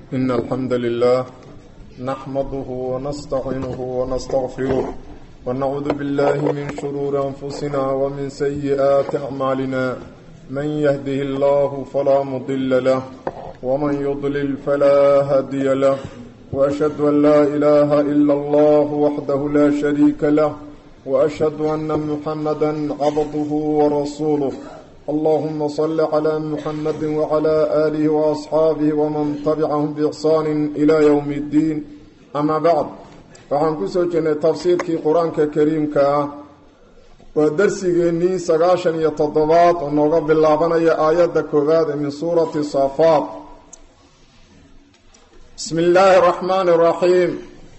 إن الحمد لله نحمده ونستعينه ونستغفره ونعوذ بالله من شرور أنفسنا ومن سيئات أعمالنا من يهده الله فلا مضل له ومن يضلل فلا هادي له وأشهد أن لا إله إلا الله وحده لا شريك له وأشهد أن محمدا عبده ورسوله اللهم صل على محمد وعلى آله وأصحابه ومن تبعهم بإحسان إلى يوم الدين أما بعد waxaan ku soo jirnay tafsiirkii qur-aanka kariimka ah waa darsigeennii sagaashan iyo toddobaad oo nooga bilaabanaya aayadda koowaad ee min suurati saafaat bismi illaahi araxmaani araxiim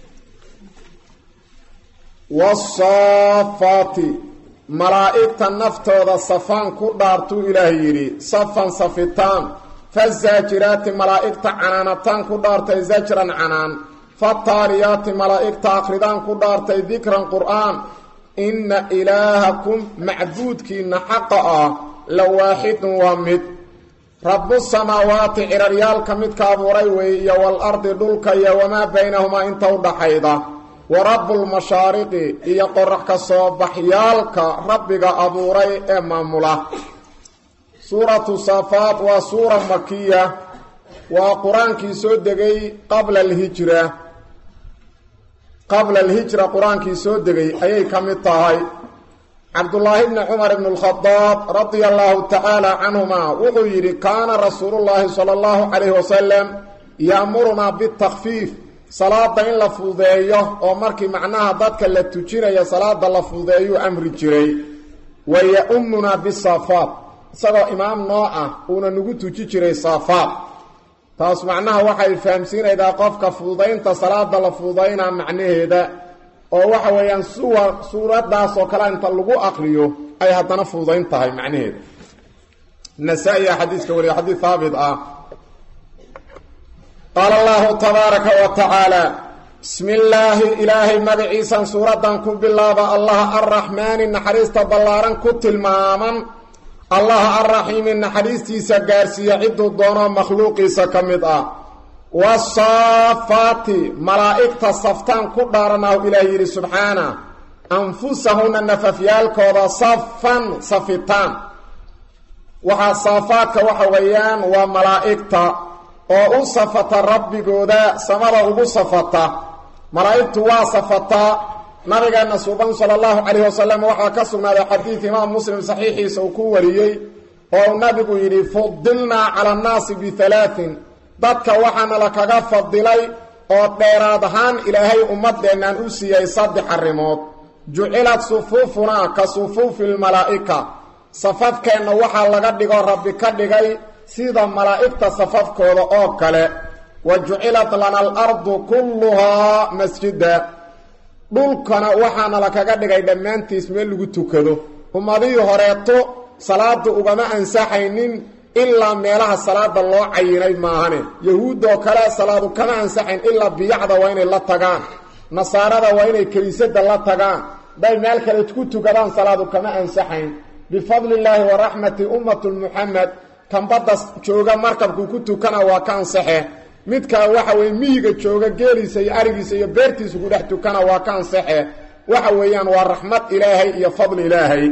wasaafaati malaa'igta naftooda safaan ku dhaartuu ilaah yidhi safan safitaan fazaajiraati malaa'igta canaanataan ku dhaartay zajran canaan fataariyaati malaa'igta akridaan ku dhaartay dikran qur'aan inna ilaahakum macbuudkiinna xaqa ah la waaxidun waa mid rabu samaawaati ciraryaalka midka abuuray weeye iyo waal-ardi dhulka iyo wamaa baynahumaa inta u dhaxayda wa rabbulmashaariqi iyo qorax ka soo baxyaalka rabbiga abuuray ee maamula suuratu saafaat waa suura makiya waa qur-aankii soo degay qabla alhijra qabla alhijra qur-aankii soo degay ayay ka mid tahay cabdullaahi bni cumar ibn lkhadaab radia allahu tacaala canhuma wuxuu yidhi kaana rasuulullaahi sala allahu calayhi wasalam yaamurunaa bitakfiif salaada in la fududeeyo oo markii macnaha dadka la tujinayo salaada la fududeeyuu amri jiray wa ya-umunaa bisaafaat isagoo imaam noo ah uuna nagu tuji jiray saafaat taas macnaha waxay fahamsiinaydaa qofka fududaynta salaada la fududaynaa macnaheeda oo waxa weeyaan suwa suuradaas oo kale inta lagu aqriyo ay haddana fududayn tahay macnaheeda nasaa-iya xadiiska wariya xadiid haabit ah qaala allahu tabaaraka wa tacaala bismi illaahi ilaahay magaciisan suuraddan ku bilaaba allaha arraxmaani naxariista ballaaran ku tilmaaman allaha arraxiimi naxariistiisa gaarsiiya cidduu doono makhluuqiisa ka mid ah wasaafaati malaa'igta saftaan ku dhaaranahu ilaah yidhi subxaana anfusahunna nafafyaalkooda safan safitaan waxaa saafaadka waxa weeyaan waa malaa'igta oo u safata rabbigooda samada ugu safata malaa'igtu waa safataa nabigeena suuban sala allahu calayhi wasalam waxaa ka sugnaaday xadiid imaam muslim saxiixiisa uu ku wariyey oo nabigu yidhi fudilnaa cala annaasi bihalaatin dadka waxaana la kaga fadilay oo dheeraad ahaan ilaahay ummadeennaan u siiyey saddex arrimood jucilat sufuufunaa ka sufuufi lmalaa'ika safafkeenna waxaa laga dhigo rabbi ka dhigay sida malaa'igta safafkooda oo kale wa jucilat lana alardu kulluhaa masjida dhulkana waxaana la kaga dhigay dhammaantiis meel lagu tukado ummadihii horeeto salaada ugama ansaxaynin ilaa meelaha salaada loo cayinay maahane yahuuddoo kale salaadu kama ansaxayn ilaa biyacda waa inay la tagaan nasaarada waa inay kiniisada la tagaan day meel kale ku tukadaan salaadu kama ansaxayn bifadli illaahi wa raxmati ummatu muxamed kan badda jooga markabkuu ku tukana waa ka ansaxe midkaa waxa weye miyiga jooga geeliisa iyo arigiisa iyo beertiisa ku dhex tukana waa ka ansaxe waxa weeyaan waa raxmad ilaahay iyo fadli ilaahay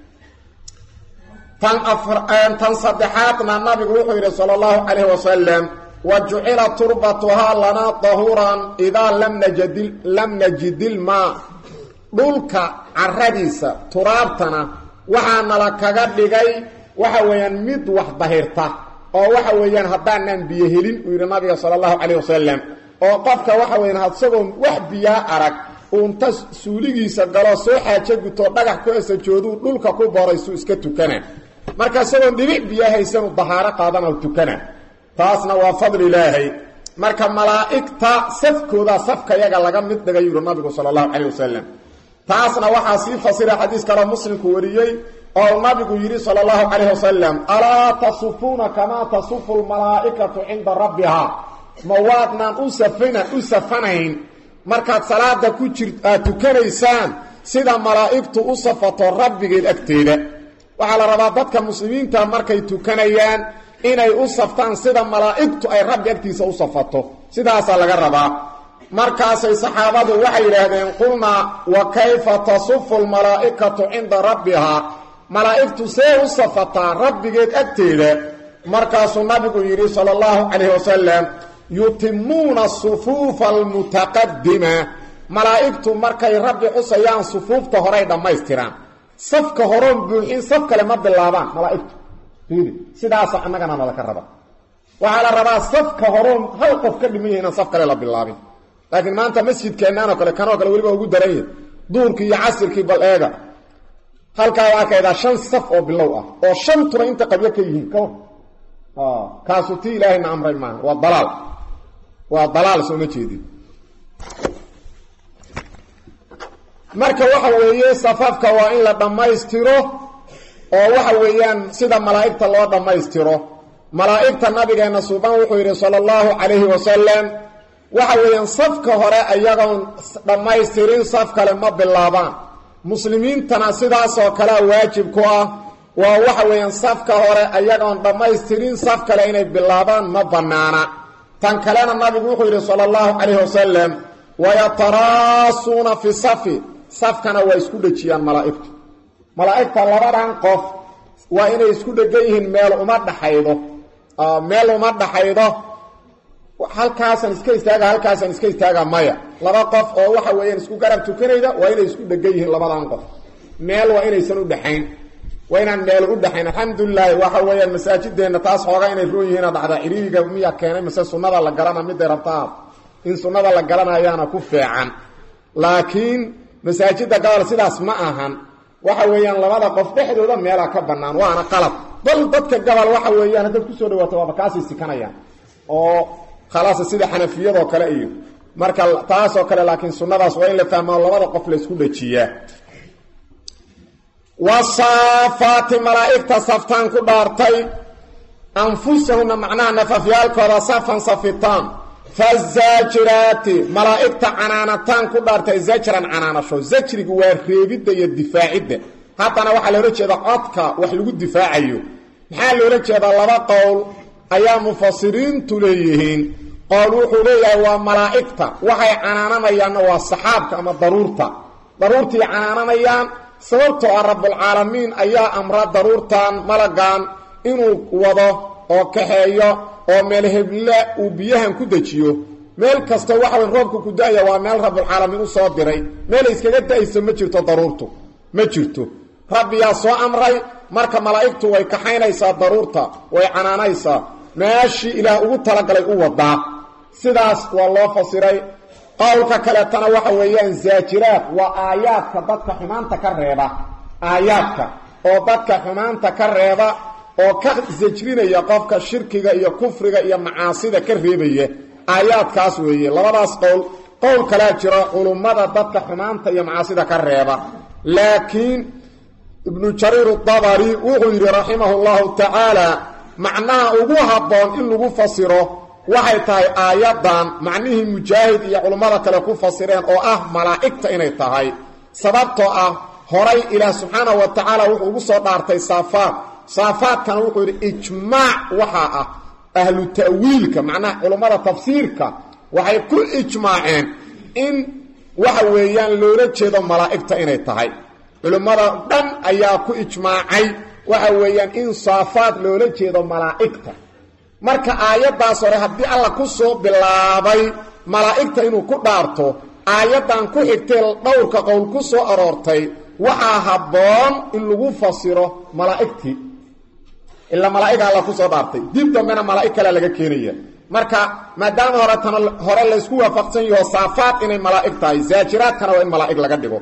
tan tan saddexaadna nabigu wuxuu yidhi sala allahu calayhi wasalam wa jucila turbatuhaa lanaa dahuuran idaa lam najidi lam najidilmaa dhulka caradiisa turaabtana waxaanala kaga dhigay waxa weeyaan mid wax dahirta oo waxa weeyaan haddaanaan biyo helin uu yidhi nabiga sala allahu calayh wasalam oo qofka waxa weeyaan hadsagoo wax biyaa arag uunta suuligiisa galo soo xaajo gutoo dhagax ku esajooduu dhulka ku boraysuu iska tukana marka isagoon dhibic biyo haysanu dahaaro qaadana tukana taasna waa fadli ilaahay marka malaa'igta safkooda safka yaga laga mid dhigay yidhi nabigu sala allahu calayh wasalam taasna waxaa sii fasira xadiis kaloo muslimku wariyey oo nabigu yidhi sala allahu calayh wasalam alaa tasufuuna kamaa tasufu lmalaa'ikatu cinda rabbihaa ma waadnaan u safana u safanayn markaad salaada ku jir aad tukanaysaan sida malaa'igtu u safato rabbigeed agteeda waxaa la rabaa dadka muslimiinta markay tukanayaan inay u saftaan sida malaa'igtu ay rabbi agtiisa u safato sidaasaa laga rabaa markaasay saxaabadu waxay yidhaahdeen qulnaa wa kayfa tasufu lmalaa'ikatu cinda rabbihaa malaa'igtu see u safataa rabbigeed agteeda markaasuu nabigu yidhi sala allahu calayhi wasalam yutimuuna sufuufa almutaqadima malaa'igtu markay rabbi xusayaan sufuufta horay dhammaystiraan safka horoon buuxin saf kale ma bilaabaan malaa'igtu fiiri sidaasa annagana nalaka raba waxaa la rabaa safka horoon hal qof ka dhiman yahay inaan saf kale la bilaabin laakiin maanta masjidkeennaan oo kale kanoo kale weliba ugu daran yahy duurkii iyo casirkii bal eega halkaa waa arkaydaa shan saf oo bilow ah oo shantuna inta qabyo ka yihiin ka war kaasu tii ilaahayna amray maaha waa dalaal waa dalaal sooma jeedin marka waxa weeye safafka waa in la dhammaystiro oo waxa weeyaan sida malaa'igta loo dhammaystiro malaa'igta nabigeenna suuban wuxuu yidhi sala allahu calayhi wasalam waxa weeyaan safka hore ayagoon dhammaystirin saf kale ma bilaabaan muslimiintana sidaasoo kalea waajib ku ah waa waxa weeyaan safka hore ayagoon dhammaystirin saf kale inay bilaabaan ma bannaana tan kalena nabigu wuxuu yidhi sala allahu calayhi wasalam wayataraasuuna fi safi safkana waa isku dhejiyaan malaa'igtu malaa'igta labadan qof waa inay isku dhegan yihiin meel uma dhaxaydo meel uma dhaxaydo halkaasaan iska istaaga halkaasaan iska istaaga maya laba qof oo waxa weeyaan isku garab tukanayda waa inay isku dhegan yihiin labadan qof meel waa inaysan u dhexayn waa inaan meel u dhexayn alxamdulilaahi waxa weeyaan masaajideenna taas xoogaa inay roon yihiina dhacda ciriiriga miyaa keenay mase sunnada la garana miday rabtaa in sunnada la garanayaana ku feecan laakiin masaajidda gobol sidaas ma ahan waxa weeyaan labada qof dhexdooda meelaa ka bannaan waana qalab bal dadka gobol waxa weeyaan haddaad kusoo dhawaato waaba kaasay sikanayaan oo khalaas sida xanafiyadoo kale iyo marka taasoo kale laakiin sunnadaas waa in la fahmaa labada qof la isku dhajiyaa wasaafaati malaa'igta saftaan ku dhaartay anfusahuna macnaha nafafyaalkooda safan safitaan fazaajiraati malaa'igta canaanataan ku dhaartay zajran canaanasho zajrigu waa reebidda iyo difaacidda haddana waxaa loola jeeda codka wax lagu difaacayo maxaa loola jeedaa laba qowl ayaa mufasiriintu leeyihiin qowl wuxuu leeyahay waa malaa'igta waxay canaananayaanna waa saxaabka ama daruurta daruurtii canaananayaan sababtoo ah rabbulcaalamiin ayaa amra daruurtan malagan inuu wado oo kaxeeyo oo meel heble uu biyahan ku dejiyo meel kasta waxawy roobka ku da-aya waa meel rabbulcaalamiin u soo diray meelay iskaga da-ayso ma jirto daruurtu ma jirto rabbiyaa soo amray marka malaa'igtu way kaxaynaysaa daruurta way canaanaysaa meeshii ilaah ugu talagalay u wadaa sidaas waa loo fasiray qowlka kaleetana waxa weeyaan zaajiraad waa aayaadka dadka xumaanta ka reeba aayaadka oo dadka xumaanta ka reeba oo ka sajrinaya qofka shirkiga iyo kufriga iyo macaasida ka reebaya aayaadkaas weeye labadaas qowl qowl kalaa jiro culummada dadka xumaanta iyo macaasida ka reeba laakiin ibnu jariir dabari wuxuu yidhi raximahu llahu tacaala macnaha ugu habboon in lagu fasiro waxay tahay aayaddan macnihii mujaahid iyo culummada kale ku fasireen oo ah malaa'igta inay tahay sababtoo ah horay ilaah subxaanahu wa tacaala wuxuu ugu soo dhaartay saafaad saafaadkana wuxuu yidhi ijmaac waxaa ah ahlu ta'wiilka macnaha culummada tafsiirka waxay ku ijmaaceen in waxa weeyaan loola jeedo malaa'igta inay tahay culimmada dhan ayaa ku ijmaacay waxa weeyaan in saafaad loola jeedo malaa'igta marka aayaddaas hore haddii alla ku soo bilaabay malaa'igta inuu ku dhaarto aayaddan ku xigtay dhowrka qowl ku soo aroortay waxaa habboon in lagu fasiro malaa'igtii ilaa malaa'ig alla ku soo dhaartay dib dambena malaa'ig kalea laga keenaya marka maadaama hore tana hore laysku waafaqsan yaho saafaad inay malaa'ig tahay zaajiraadkana waa in malaa'ig laga dhigo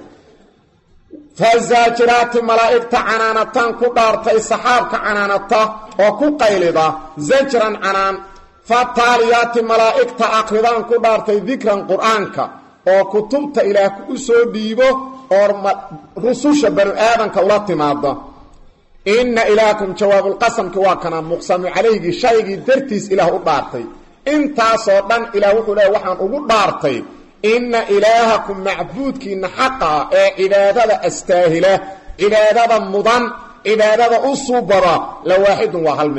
fazaajiraati malaa'igta canaanataan ku dhaartay saxaabka canaanata oo ku qaylida zajran canaan fataaliyaati malaa'igta akridaan ku dhaartay dikran qur'aanka oo kutubta ilaah u soo dhiibo oo rususha banu aadanka ula timaada inna ilaakum jawaabulqasamki waa kana muqsamu calayhigii shaygii dartiis ilaah u dhaartay intaasoo dhan ilaah wuxuu leeya waxaan ugu dhaartay inna ilaahakum macbuudkiinna xaqa ee cibaadada astaahila cibaadada mudan cibaadada u suubada la waaxidun waa hal mida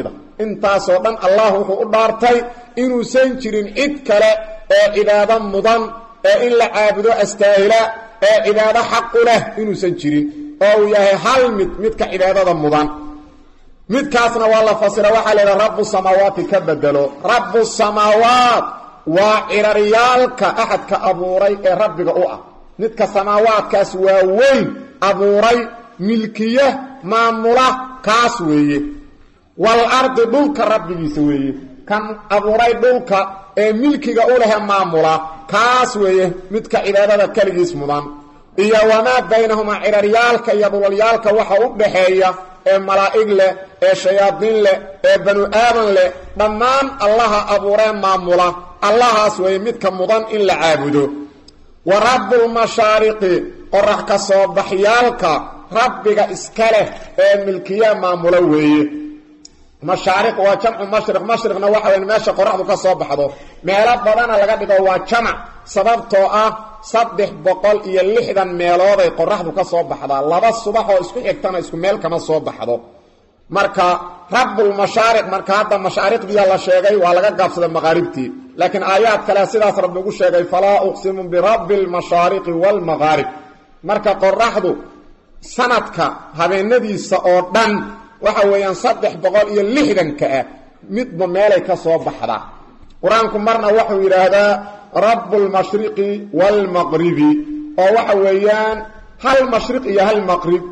intaasoo dhan allah wuxuu u dhaartay inuusan jirin cid kale ee cibaado mudan ee in la caabudo astaahila ee cibaado xaqu leh inuusan jirin oo uu yahay hal mid midka cibaadada mudan midkaasna waa la fasira waxaa la yidhaha rabu samaawaati ka bedelo rabu samaawaat waa ciraryaalka axadka abuuray ee rabbiga u ah midka samaawaadkaas waa weyn abuuray milkiya maamula kaas weeye wal ardi dhulka rabbigiisa weeye kan abuuray dhulka ee milkiga u lehe maamula kaas weeye midka cibaadada keligiis mudan iyo wamaa baynahumaa ciraryaalka iyo dhulalyaalka waxa u dhaxeeya ee malaa'ig leh ee shayaadiin leh ee banu aadan leh dhammaan allaha abuuree maamula allahaas weeye midka mudan in la caabudo wa rabbulmashaariqi qorax ka soo baxyaalka rabbiga iska leh ee milkiya maamula weeye mashaariq waa jamcu mashriq mashriqna waxa weya meesha qoraxdu ka soo baxdo meelo badana laga dhigo waa jamac sababtoo ah saddex boqol iyo lixdan meelooday qoraxdu ka soo baxdaa laba subax oo isku xigtana isku meel kama soo baxdo marka rabbulmashaariq marka hadda mashaariqdiya la sheegay waa laga gaabsaday maqaaribtii laakiin aayaad kale sidaas rabbi ugu sheegay falaa uqsimu birabbi lmashaariqi waalmaqaarib marka qoraxdu sanadka habeenadiisa oo dhan waxa weeyaan saddex boqol iyo lixdanka ah midba meelay ka soo baxdaa qur-aanku marna wuxuu yidhaahdaa rabbulmashriqi waalmaqribi oo waxa weeyaan hal mashriq iyo hal maqrib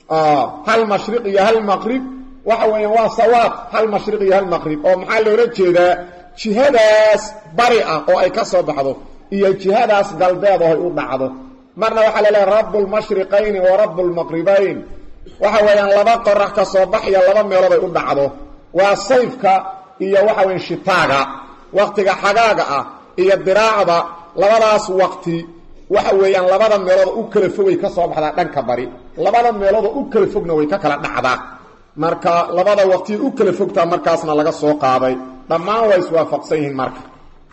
hal mashriq iyo hal maqrib waxa weeyaan waa sawaab hal mashriq iyo hal maqrib oo maxaa loola jeedaa jihadaas bari ah oo ay ka soo baxdo iyo jihadaas galbeed oo ay u dhacdo marna waxaa laleehay rabbulmashriqayni wa rabbulmaqribayn waxa weeyaan laba qorax ka soo baxya laba meelood ay u dhacdo waa sayfka iyo waxa weyan shitaaga waqtiga xagaaga ah iyo diraacda labadaas waqti waxa weeyaan labada meeloodoo u kala fogay ka soo baxdaa dhanka bari labada meeloodoo u kala fogna way ka kala dhacdaa marka labada waqtiya u kala fogtaa markaasna laga soo qaaday dhammaan waa iswaafaqsan yihiin marka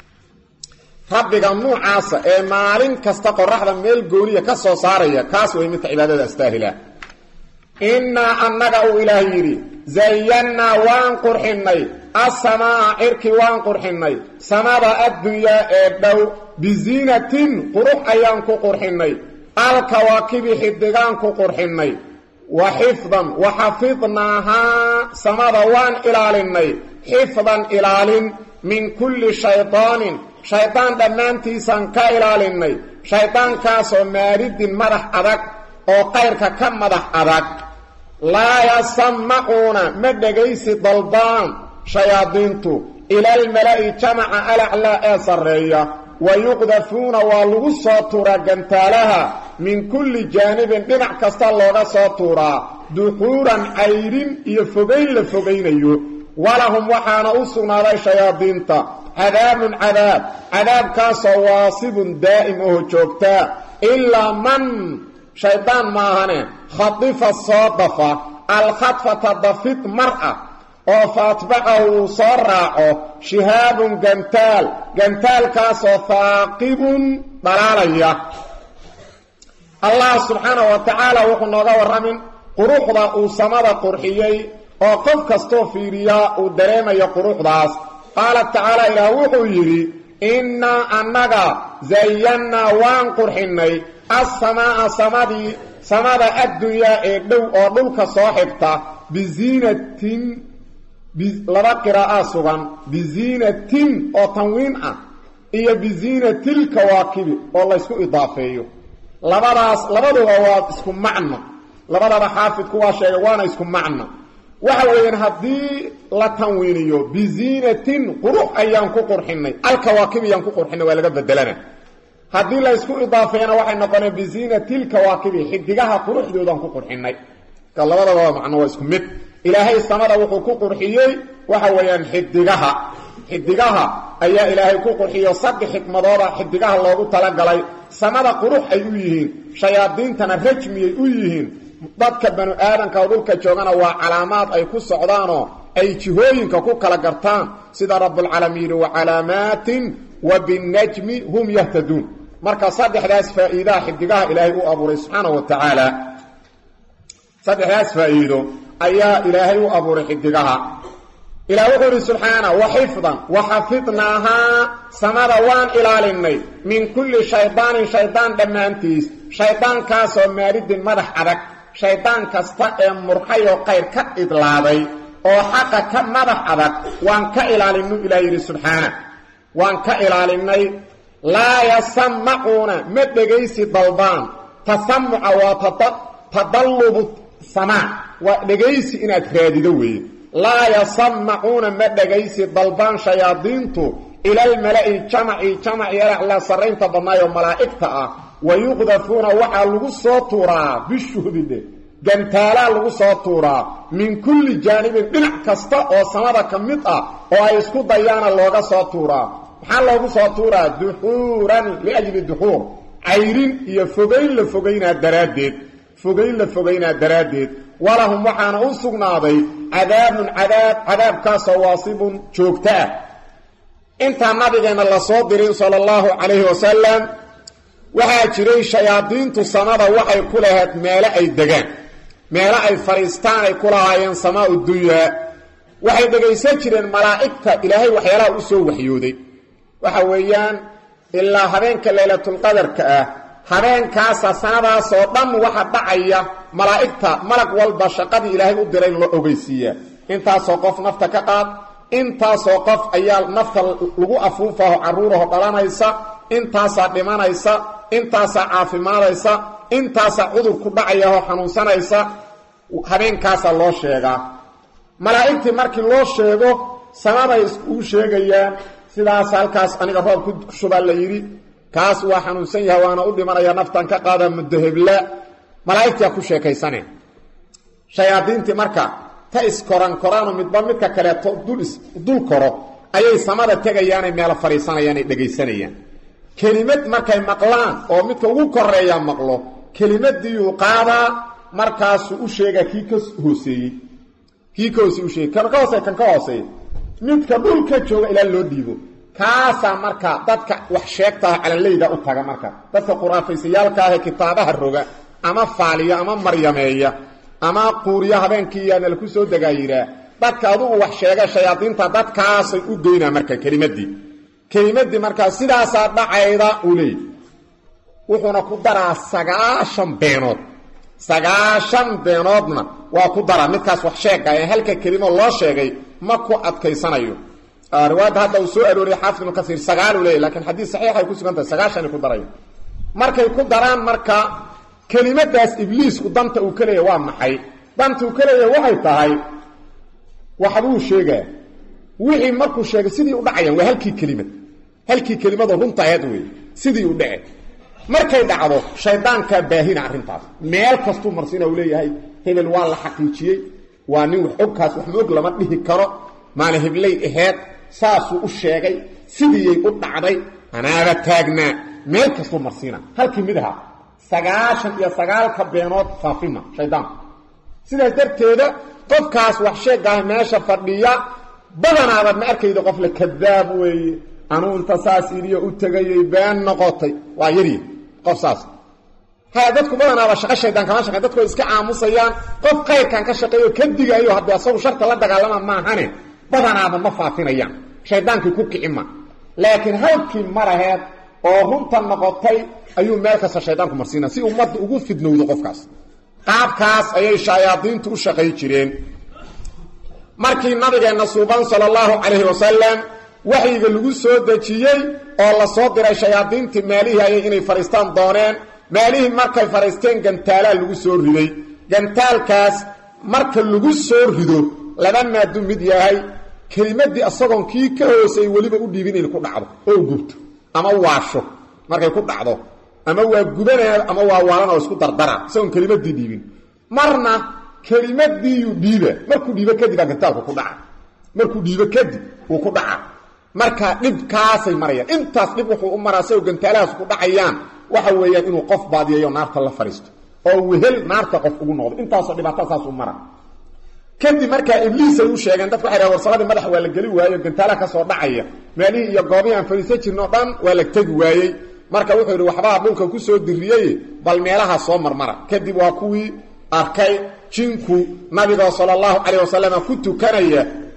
rabbiga nuucaasa ee maalin kasta qoraxda meel gooniya ka soo saaraya kaas way midka cibaadada astaahila innaa annaga uu ilaah yidhi zayannaa waan qurxinnay asamaa cirki waan qurxinnay samada addunyaa ee dhow biziinatin qurux ayaan ku qurxinnay alkawaakibi xidigaan ku qurxinnay wa xifdan wa xafidnaahaa samada waan ilaalinnay xifdan ilaalin min kulli shaydaanin shaydaan dhammaantiisaan ka ilaalinnay shaydaankaasoo maaridin madax adag oo qayrka ka madax adag laa yasamacuuna ma dhegaysi dalbaan shayaadiintu ilaalmala'i jamaca alaclaa ee sarreeya wa yuqdafuuna waa lagu soo tuuraa gantaalaha min kulli jaanibin dhinac kasta looga soo tuuraa duxuuran cayrin iyo fogayn la fogaynayo walahum waxaana u sugnaaday shayaadiinta cadaabun cadaab cadaabkaasoo waasibun daa'im oo joogtaa ilaa man shaydaan maahane khadifa soo dafa alkhadfata dafid mar ah oo faatbacahu uu soo raaco shihaabun gantaal gantaalkaasoo haaqibun dhalaalaya allah subxaana wa tacaala wuxuu nooga warramin quruxda uu samada qurxiyey oo qof kastoo fiiriyaa uu dareemayo quruxdaas qaala tacaala ilaah wuxuu yidhi innaa annaga zayannaa waan qurxinnay assamaa'a samadii samada addunyaa ee dhow oo dhulka soo xigta biziinatin laba qiraa'aa sugan biziinatin oo tanwiin ah iyo biziinatilkawaakibi oo laysku idaafeeyo labadaas labaduba waa isku macno labadaba xaafidku waa sheegay waana isku macno waxa weeyaan haddii la tanwiiniyo biziinatin qurux ayaan ku qurxinnay alkawaakib ayaan ku qurxinnay waa laga bedelana haddii la ysku idaafeeyana waxay noqoneen biziinatilkawaakibi xidigaha quruxdoodaan ku qurxinnay ka labadaba macno waa isku mid ilaahay samada wuxuu ku qurxiyey waxa weeyaan xidigaha xidigaha ayaa ilaahay ku qurxiyo saddex xikmadooda xidigaha loogu talagalay samada qurux ay u yihiin shayaadiintana rajmiyay u yihiin dadka banu aadanka oo dhulka joogana waa calaamaad ay ku socdaanoo ay jihooyinka ku kala gartaan sida rabbulcaalamiin yidhi wa calaamaatin wa binnajmi hum yahtaduun marka saddexdaas faa'iidaha xidigaha ilaahay u abuuray subxaana wa tacaala saddexdaas faa'iido ayaa ilaahay u abuuray xidigaha ilaah wuxuu idhi subxaana wa xifdan wa xafidnaahaa samada waan ilaalinay min kulli shaydaanin shaydaan dhammaantiis shaydaankaasoo maaridin madax adag shaydaan kasta ee murxayoo qayr ka idlaaday oo xaqa ka madax adag waan ka ilaalinu ilaah yidhi subxaana waan ka ilaalinay laa yasamacuuna ma dhegaysi dalbaan tasamuca waa tadallubu samaac waa dhegaysi inaad raadido weeye laa yasamacuuna ma dhegaysi dalbaan shayaadiintu ilalmala'i jamaci jamaci alaclaa sarraynta badnaayoo malaa'igta ah wa yuqdafuuna waxaa lagu soo tuuraa bishuhbidhe gantaalaa lagu soo tuuraa min kulli jaanibin dhinac kasta oo samada ka mid ah oo ay isku dayaana looga soo tuuraa maxaa loogu soo tuuraa duxuuran liajli duxuur cayrin iyo fogayn la fogaynaa daraaddeed fogayn la fogaynaa daraaddeed walahum waxaana u sugnaaday cadaabun cadaab cadaabkaasoo waasibun joogto ah intaa nabigeenna la soo dirin sala allahu calayhi wasalam waxaa jiray shayaadiintu samada waxay ku lahayd meelo ay degaan meelo ay fadhiistaan ay ku lahaayeen samaa dunyaa waxay dhegaysan jireen malaa'igta ilaahay waxyaalaha u soo waxyooday waxa weeyaan ilaa habeenka laylatulqadarka ah habeenkaasa sanadaasoo dhan waxa dhacaya malaa'igta malag walba shaqadii ilaahay u diray in loo ogeysiiyaa intaasoo qof nafta ka qaad intaasoo qof ayaa nafta lagu afuufaho carruuraho dhalanaysa intaasaa dhimanaysa intaasaa caafimaadaysa intaasaa cudur ku dhacayahoo xanuunsanaysa habeenkaasaa loo sheegaa malaa'igtii markii loo sheego samaday uu sheegayaan sidaas halkaas aniga roob ku shubaa la yidhi kaas waa xanuunsan yahay waana u dhimanaya naftan ka qaada mudahebla malaa'igtiaa ku sheekaysane shayaadiintii marka ta iskoran koraano midba midka kaleeto dul koro ayay samada tegayaanay meelo fadhiisanayaan ay dhegaysanayaan kelimad markay maqlaan oo midka ugu koreeyaa maqlo kelimadiiyuu qaadaa markaasuu u sheegaa kii ka hooseeyey kii ka hoosey u sheegay kan ka hoosey kan ka hooseey midka dhulka jooga ilaa loo dhiibo kaasaa marka dadka wax sheegtaah calanleyda u taga marka dadka quraafaysyaalkaahee kitaabaha roga ama faaliya ama maryameeya ama quuriya habeenkiiyaana laku soo degaa yihaa dadka adugu wax sheega shayaadiinta dadkaasay u geynaa marka kelimadii kelimadii markaa sidaasaa dhacayda uu leeyay wuxuuna ku daraa sagaashan beenood sagaashan beenoodna waa ku daraa midkaas wax sheega ee halka kelimo loo sheegay ma ku adkaysanayo riwaayadda hadda uu soo arooriyay xaafid ibnu kasiir sagaaluu leeyay lakiin xadiis saxiixay ku sugan tahay sagaashanay ku darayo markay ku daraan marka kelimadaas ibliisku danta uu ka leeyahy waa maxay danta uu ka leeyahay waxay tahay waxbuu sheegaa wixii markuu sheegay sidii u dhacayaan waa halkii kelimad halkii kelimadoo runta aheed wey sidii u dhace markay dhacdo shaydaankaa baahina arrintaas meel kastuu marsiina uu leeyahay hebel waa la xaqiijiyey waa nin wax ogkaas wax maog lama dhihi karo maala hebley aheed saasuu u sheegay sidiiyay u dhacday anaaba taagnaa meel kastuu marsiina halkii mid ahaa sagaashan iyo sagaalka beenood faafima shaydaanku sidaas darteeda qofkaas wax sheegaah meesha fadhiya badanaabad ma arkayda qof la kadaab weeye anuu inta saas iliyo u tegayay been noqotay waa yarya qof saas ha dadku badanaaba shaqo shaydaan kama shaqey dadku way iska aamusayaan qof khayrkan ka shaqeeyo ka digaayo haddii asagu sharta la dagaalama maahane badanaaba ma faafinayaan shaydaankii ku kicima laakiin halkii maraheed oo runta noqotay ayuu meel kasta shaydaanku marsiina si ummadda ugu fidnowdo qofkaas qaabkaas ayay shayaadiintu u shaqay jireen markii nabigeenna suuban sala allahu calayhi wasalam waxyiga lagu soo dejiyey oo la soo diray shayaadiintii maalihii ayay inay fadhiistaan dooneen maalihii markay fadhiisteen gantaalaa lagu soo riday gantaalkaas marka lagu soo rido laba maadu mid yahay kelimadii asagoon kii ka hoosay weliba u dhiibin inay ku dhacdo oo gubto ama waasho markay ku dhacdo ama waa gubanaa ama waa waalan oo isku dardara isagoon kelimadii dhiibin marna kelimadiiyuu dhiiba markuu dhiibo kadib aa gantaalku ku dhaca markuu dhiibo kadib wuu ku dhaca marka dhibkaasay marayaan intaas dhib wuxuu u maraa sagoo gantaalahaas ku dhacayaan waxa weeyaan inuu qof baadiyayo naarta la fadhiisto oo wehel naarta qof ugu noqdo intaasoo dhibaato saas u mara kadib markaa ibliisay u sheegeen dadku waxay dhahen warsaladii madax waa la geli waayo gantaalaha ka soo dhacaya meelihii iyo goobihii aan fadhiisan jirno o dhan waa la tegi waayey marka wuxuu yidhi waxbaa dhulka ku soo diriyey bal meelaha soo marmara kadib waa kuwii arkay jinku nabigoo sala allahu calayh wasalam ku tukanaya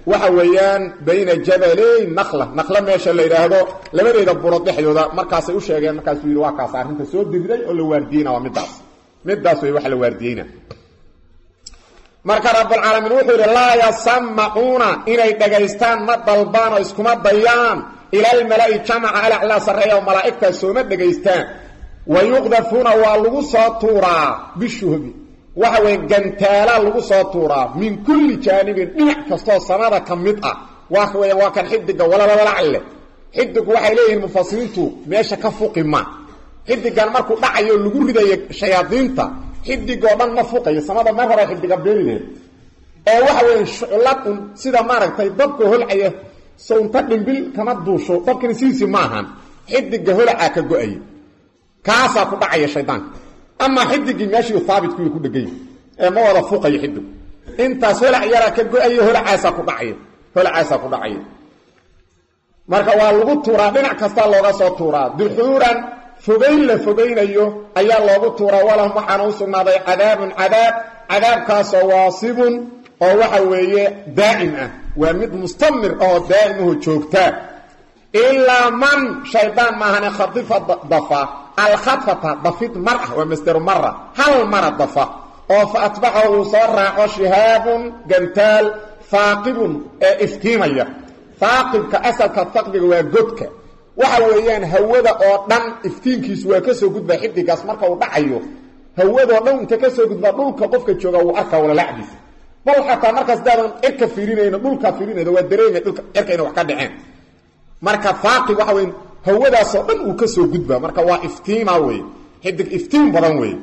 waxa weeyaan bayna jabaley nakla nakla meesha la yidhaahdo labadeeda burood dhexdooda markaasay u sheegeen markaasuu yidhi waa kaas arrinta soo diriday oo la waardiyeyna waa midaas midaas way wax la waardiyeyna marka rabulcaalamiin wuxuu yidhi laa yasamacuuna inay dhagaystaan ma dalbaan oo iskuma dayaan ilalmala'i jamaca alaclaa sarreeya oo malaa'igtaas sooma dhegaystaan wa yuqdafuuna waa lagu soo tuuraa bishuhbi waxa weeye gantaalaa lagu soo tuuraa min kulli jaanibin dhinac kastoo samada ka mid ah waa weya waa kan xidiga walalalacle xidigu waxay leeyihiin mufasiriintu meesha ka fuqi ma xidigan markuu dhacayo lagu ridayo shayaadiinta xidigoo dhan ma fuqayo samada mar hore xidiga beerineed ee waxa weeye shuclad un sida maaragtay dabka holcaya sownta dhimbil kama duusho dabkina sidiisii ma ahan xidiga holacaa ka go-aya kaasaa ku dhacaya shaydaanka amaa xidigii meeshii haabitkuy ku dhegay ee ma wada fuqayo xidigu intaas holac yaraa ka go-ayo holacaasaa ku dhacaya holacaasaa ku dhacaya marka waa lagu tuuraa dhinac kastaa looga soo tuuraa duxuuran fogayn la fogaynayo ayaa loogu tuuraa walahum waxaana u sugnaaday cadaabun cadaab cadaabkaasoo waasibun oo waxa weeye daa'im ah waa mid mustamir oo daa'imaho joogtaa ilaa man shaydaan maahane khadifa dafa alkhadfata dafid mar ah waa masderu mara hal mara dafa oo fa atbaxahu uu soo raaco shihaabun gantaal haaqibun ee iftiimaya haaqibka asalka haqbiga waa godka waxa weeyaan hawada oo dhan iftiinkiisu waa ka soo gudbaa xidigaas marka uu dhacayo hawadoo dhan inta ka soo gudbaa dhulka qofka jooga wuu arkaa walalacdiisa bal xataa markaas daadan cirka fiirinayno dhulkaa fiirinayno waa dareemay dhulka cirka inay wax ka dhaceen marka haaqib waxa weya hawadaasoo dhan uu ka soo gudbaa marka waa iftiima wey xidig iftiin badan wey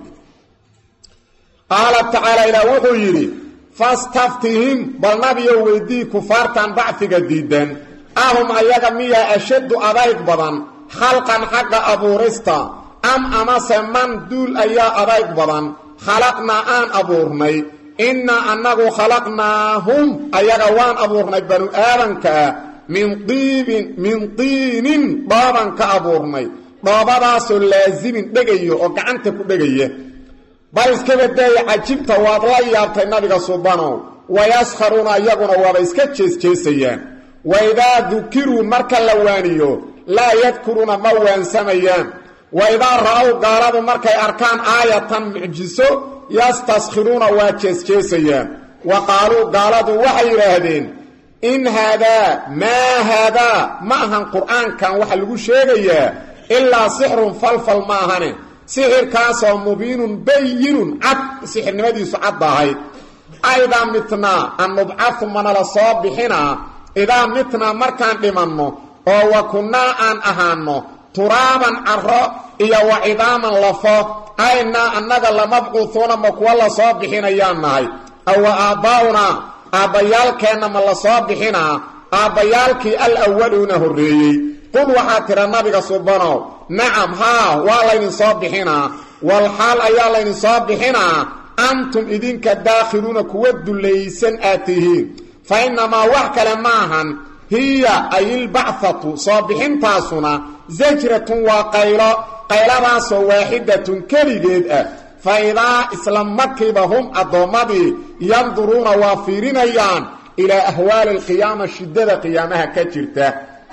qaala tacaala ilaah wuxuu yidhi fastaftihim bal nabiyow weydii kufaartan bacfiga diidan ahum ayaga miyaa ashaddu adayg badan khalqan xagga abuurista am amase man duul ayaa adayg badan khalaqnaa aan abuurnay innaa annagu khalaqnaahum ayaga waan abuurnay banu aadankaa min diibin min diinin dhooban ka abuurnay dhoobadaasoo laasimin dhegayo oo gacanta ku dhegaya bal iskaba daaya cajibta waad la yaabtay nabiga subanow wayaskharuuna iyaguna waaba iska jeesjeesayaan waidaa dukiruu marka la waaniyo laa yadkuruuna ma waansamayaan waidaa ra'ow gaaladu markay arkaan aayatan mucjiso yastaskhiruuna waa jeesjeesayaan wa qaaluu gaaladu waxay yidhaahdeen in haadaa maa haadaa ma ahan qur'aankan waxa lagu sheegayaa ilaa sixrun falfal ma ahane sixirkaasoo mubiinun bayinun cad sixirnimadiisu cadda ahayd aidaa mitnaa an nubcadu manala soo bixinaa idaa mitnaa markaan dhimanno oo wa kunnaa aan ahaanno turaaban carro iyo wa cidaaman lafo aynaa annaga lamabcuuhuuna ma kuwa la soo bixinayaan nahay awa aabbaa'unaa aabbayaalkeenna ma la soo bixinaa aabbayaalkii al awaluuna horreeyey qul waxaa tira nabiga subanow nacam haa waa laydin soo bixinaa wal xaal ayaa laydin soo bixinaa antum idinka daakhiluuna kuwa dullaysan aad tihiin fa innamaa wax kale maahan hiya ayilbacthatu soo bixintaasuna sajratun waa qaylo qayladaasoo waaxidatun keligeed ah fa idaa isla markiiba hum addoommadii yanduruuna waa fiirinayaan ilaa ahwaali alqiyaama shiddada qiyaamaha ka jirta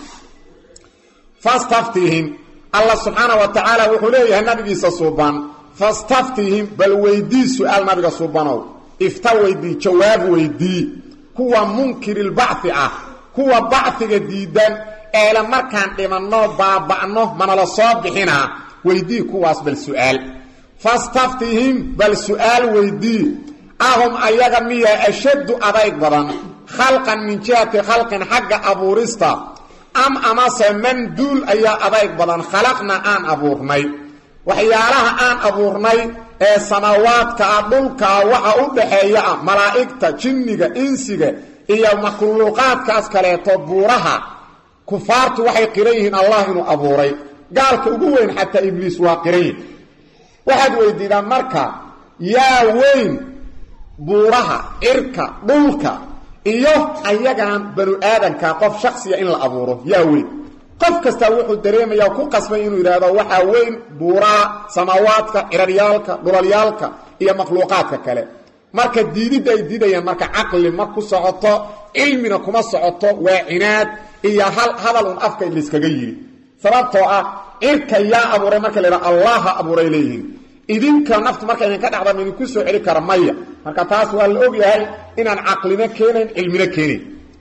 fastaftihim allah subxaana wa tacaala wuxuu leeyahay nabigiisa suuban fastaftihim bal weydii su-aal nabiga suubanow ifta weydii jawaab weydii kuwa munkirilbacfi ah kuwa bacfiga diidan eele markaan dhimanno baaba'no manala soo bixinaa weydii kuwaas bal su-aal fastaftihim bal su-aal weydii ahum ayaga miyaa ashaddu adayg badan khalqan min jihati khalqin xagga abuurista am amase man duul ayaa adayg badan khalaqna aan abuurnay waxyaalaha aan abuurnay ee samaawaadka ah dhulkaa waxa u dhaxeeya ah malaa'igta jinniga insiga iyo makhluuqaadkaas kaleeto buuraha kufaartu waxay qiran yihiin allah inuu abuuray gaalka ugu weyn xataa ibliis waa qiran yihin waxaad weydiidaan marka yaa weyn buuraha cirka dhulka iyo ayagan banu aadanka qof shaksiya in la abuuro yaa weyn qof kastaa wuxuu dareemayaa ku qasbay inuu yidhaahdo waxaa weyn buuraha samaawaadka ciraryaalka dhulalyaalka iyo makhluuqaadka kale marka diididda ay diidayaan marka caqli ma ku socoto cilmina kuma socoto waa cinaad iyo hal hadal un afka layskaga yidhi sababtoo ah cirka yaa abuuray marka la yidhaha allaha abuuray leeyihiin idinka naftu marka idinka dhacda ma idinku soo celi kara maya marka taas waa la ogyahay inaan caqlina keenayn cilmina keenayn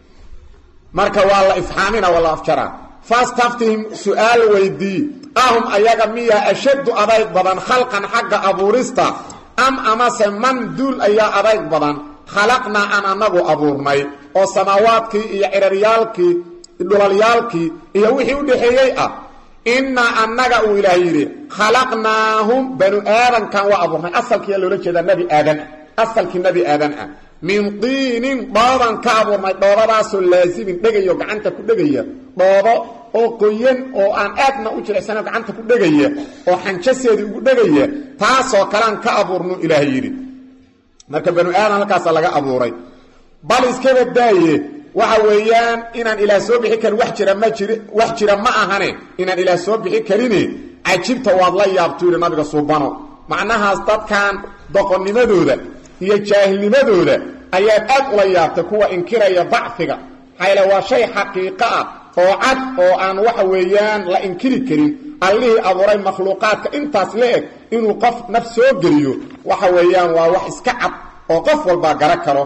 marka waa la ifxaamina waa la afjaraa fastaftihim su-aal weydii ahum ayaga miya ashaddu adayg badan khalqan xagga abuurista am amase man duul ayaa adayg badan khalaqnaa aan anagu abuurnay oo samaawaadkii iyo ciraryaalkii dhulalyaalkii iyo wixii u dhexeeyey ah innaa annaga uu ilaah yidhi khalaqnaahum banu aadankan waa abuurnay asalkiiyaa loola jeedaa nebi aadan ah asalkii nebi aadan ah min diinin dhooban ka abuurnay dhoobadaasoo laasimin dhegayo gacanta ku dhegaya dhoobo oo qoyan oo aan aadna u jilicsano gacanta ku dhegaya oo xanjaseedii ugu dhegaya taasoo kalean ka abuurnu ilaahay yidhi marka banu aadan halkaasa laga abuuray bal iskaba daaye waxa weeyaan inaan ilaah soo bixi karin wax jira ma jiri wax jira ma ahane inaan ilaah soo bixi karine cajibta waad la yaabtuu yidhi nabiga suubano macnahaas dadkan doqonnimadooda iyo jaahilnimadooda ayaad aad ula yaabtay kuwa inkiraya bacfiga maxaayl waa shay xaqiiqo ah oo cad oo aan waxa weeyaan la inkiri karin allihii abuuray makhluuqaadka intaas la eg inuu qof naf soo geliyo waxa weeyaan waa wax iska cad oo qof walbaa gara karo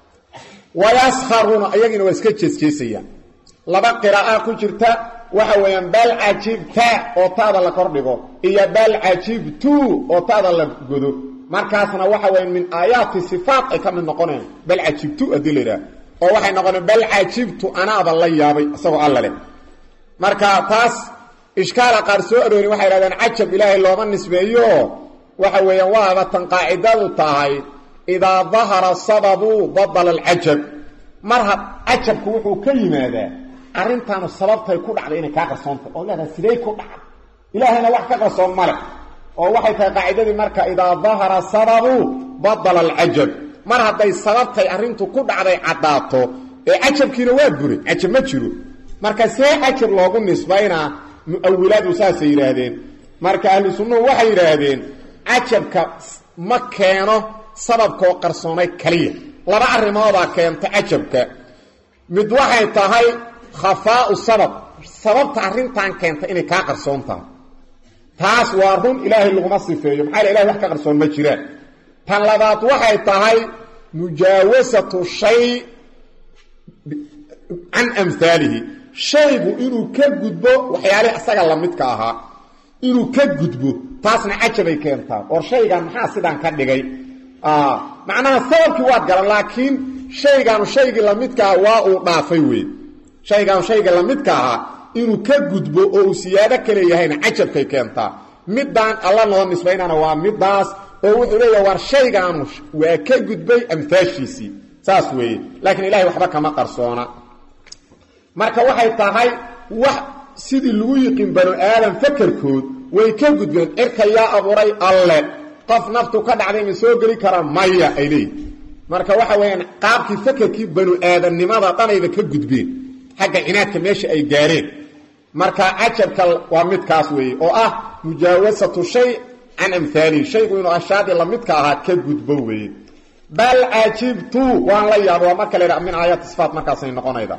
wayaskharuuna ayagina waa iska jeesjeesayaan laba qiraa'a ku jirta waxa weeyaan bal cajibta oo taada la kordhigo iyo bal cajibtu oo taada la godo markaasna waxa weya min aayaati sifaat ay ka mid noqonayaan bal cajibtu haddii la yidhaha oo waxay noqoneen bal cajibtu anaaba la yaabay isagoo alla leh marka taas ishkaala qaar soo aroorin waxay idhahdeen cajab ilaahay looma nisbeeyo waxa weeyaan waaba tan qaacidadu tahay idaa dahara sababu badala alcajab mar had cajabku wuxuu ka yimaadaa arrintaanu sababtay ku dhacday inay kaa qarsoontahy oo leedahay sidey ku dhacay ilaahayna wax ka qarsoon male oo waxay tahay qaacidadii marka idaa dahara sababu badala alcajab mar hadday sababtay arrintu ku dhacday caddaato ee cajabkiina waa buray cajab ma jiro marka see cajab loogu nisbaynaa mu-awilaadu saasay yidhaahdeen marka ahlu sunnuhu waxay yidhaahdeen cajabka ma keeno sababkoo qarsoomay kaliya laba arrimoodaa keenta cajabka mid waxay tahay khafaau sabab sababta arrintan keenta inay kaa qarsoon tahay taas waa run ilaahay laguma sifeeyo maxaa ilahay wax ka qarsoon ma jiraan tan labaad waxay tahay mujaawasatu shay can amhaalihi shaygu inuu ka gudbo waxyaalihii asaga lamidka ahaa inuu ka gudbo taasna cajabay keentaa or shaygan maxaa sidaan ka dhigay macnaha sababkii waad garan laakiin shaygaanu shaygii lamidkaa waa uu dhaafay wey shaygaanu shayga lamidka ahaa inuu ka gudbo oo uu siyaado ka leeyahayna cajabkay keentaa midaan alla noo nisbaynana waa midaas oo wuxuu leeyaha war shaygaanu waa ka gudbay amhaashiisii saas weeye laakiin ilahay waxba kama qarsoona marka waxay tahay wax sidii lagu yiqin banu aadam fakerkood way ka gudbeen cirka yaa abuuray alle qof naftu ka dhacday ma soo geli karaa maya ay leeyihin marka waxa weeyaan qaabkii fakerkii banu aadamnimada dhanayba ka gudbeen xagga cinaadka meesha ay gaareen marka cajabka waa midkaas weeye oo ah mujaawasatu shay can amhaalihi shaygu inuu ashaadii lamidka ahaa ka gudbo weeye bal cajibtu waan la yaaba waa marka la yidhaha min aayaati sifaat markaasay noqonayda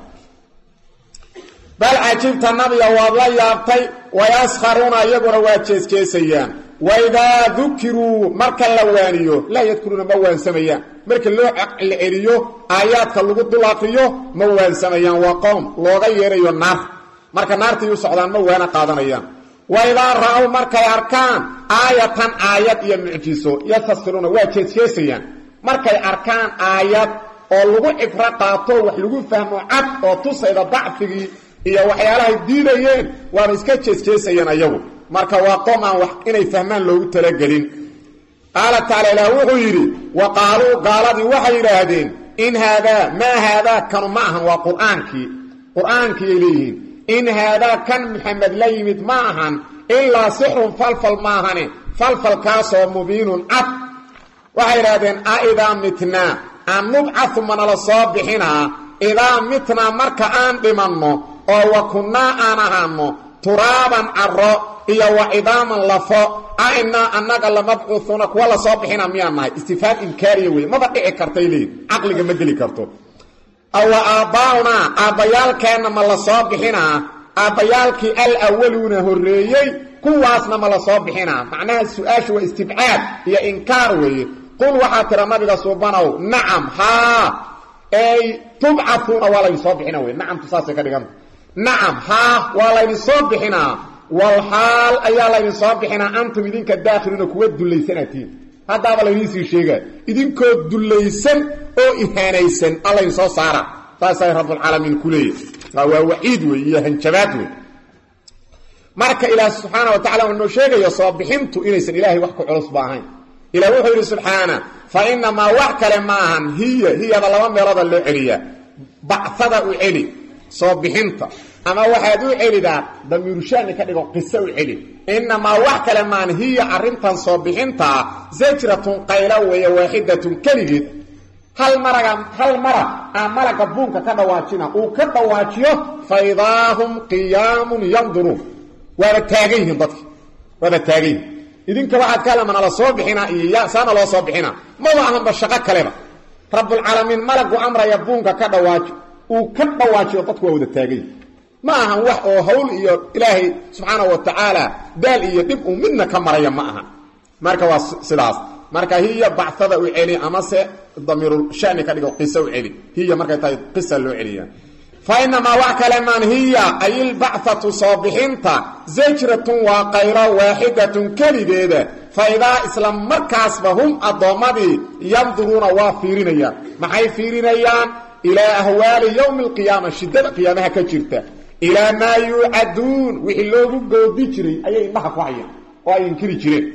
bal cajibta nabiga waad la yaabtay wayaskharuuna iyaguna waa jeesjeesayaan waidaa dukiruu marka la waaniyo laa yadkuruuna ma waansamayaan marka loo la celiyo aayaadka lagu dul aqriyo ma waansamayaan waa qoom looga yeerayo naar marka naartay u socdaan ma waana qaadanayaan waidaa ra-ow markay arkaan aayatan aayad iyo mucjiso yastasiruuna waa jeesjeesayaan markay arkaan aayad oo lagu cibro qaato wax lagu fahmo cad oo tusayda dacfigii iyo waxyaalahay diidayeen waana iska jeesjeesayeen ayagu marka waa qoom aan wax inay fahmaan loogu talagelin qaala tacaala ilaah wuxuu yidhi wa qaaluu gaaladii waxay yidhaahdeen in haadaa maa haadaa kanu ma ahan waa qur'aankii qur'aankiiyay leeyihiin in haadaa kan maxamed la yimid ma ahan ilaa sixrun falfal maahane falfalkaasoo mubiinun cad waxay idhaahdeen a idaa mitnaa aan nubcatu manala soo bixinaa idaa mitnaa marka aan dhimanno oo wa kunnaa aan ahaanno turaaban caro iyo wa cidaaman lafo ainaa annaga lamabcuuuna kuwa lasoo bixina miyaan nahay istifaam inkaariya wey maba dhici kartay leeyiin caqliga ma geli karto awa aabbaa'unaa aabbayaalkeenna ma la soo bixinaa aabbayaalkii alawaluuna horreeyey kuwaasna ma la soo bixinaa macnaha su-aasha waa istibcaad iyo inkaar weeye qul waxaa tira nabiga suubanow nacam haa ey tubcauuna waa laydin soo bixina wey nacamtu saasay ka dhiganta nacam haa waa laydin soo bixinaa walxaal ayaa laydin soo bixinaa antum idinka daakhiliina kuwa dullaysanatiin haddaaba laydinsii sheegaa idinkoo dullaysan oo ihaanaysan a laydin soo saara saasay rabbulcaalamiin ku leeyahy waa waciid wey iyo hanjabaad wey marka ilaah subxaana wa tacala uu noo sheegayo soo bixintu inaysan ilaahay wax ku culusba ahayn ilah wuxuu yidhi subxaana fa inamaa wax kale ma ahan hiya hiyada laba meelooda loo celiyaa bacada u celi soo bixinta ama waxaad u celidaa damiirushaani ka dhigo qiso u celi inamaa wax kale maan hiya arrintan soo bixintaa zajratun qaylo weeye waaxidatun keligeed hal maraga hal mara aa malaga buunka ka dhawaajina uu ka dhawaajiyo faidaahum qiyaamun yanduruun waaba taagan yihiin dadki waaba taagan yihin idinka waxaad ka hadla manala soo bixinaa iyo saana loo soo bixinaa maba ahanba shaqo kaleba rabbulcaalamiin malagu amraya buunka ka dhawaajo uu ka dhawaajiyo dadku waa wada taagan yihin ma ahan wax oo hawl iyo ilaahay subxaana wa tacaala daal iyo dhib uu midna ka maraya ma aha marka waa sidaas marka hiya bacada u celi amase damiirulshani ka dhigo qiso u celi hiya markay tahay qisa loo celiya fa inamaa wax kale maan hiya ay ilbacatu soo bixinta zajratun waa qayro waaxidatun keligeeda fa idaa isla markaasba hum addoommadii yanduruuna waa fiirinayaan maxay fiirinayaan ilaa ahwaali yowmi alqiyaama shiddada qiyaamaha ka jirta ilaa maa yuucaduun wixii loogu goodi jiray ayay indhaha ku hayaan oo ay inkiri jireen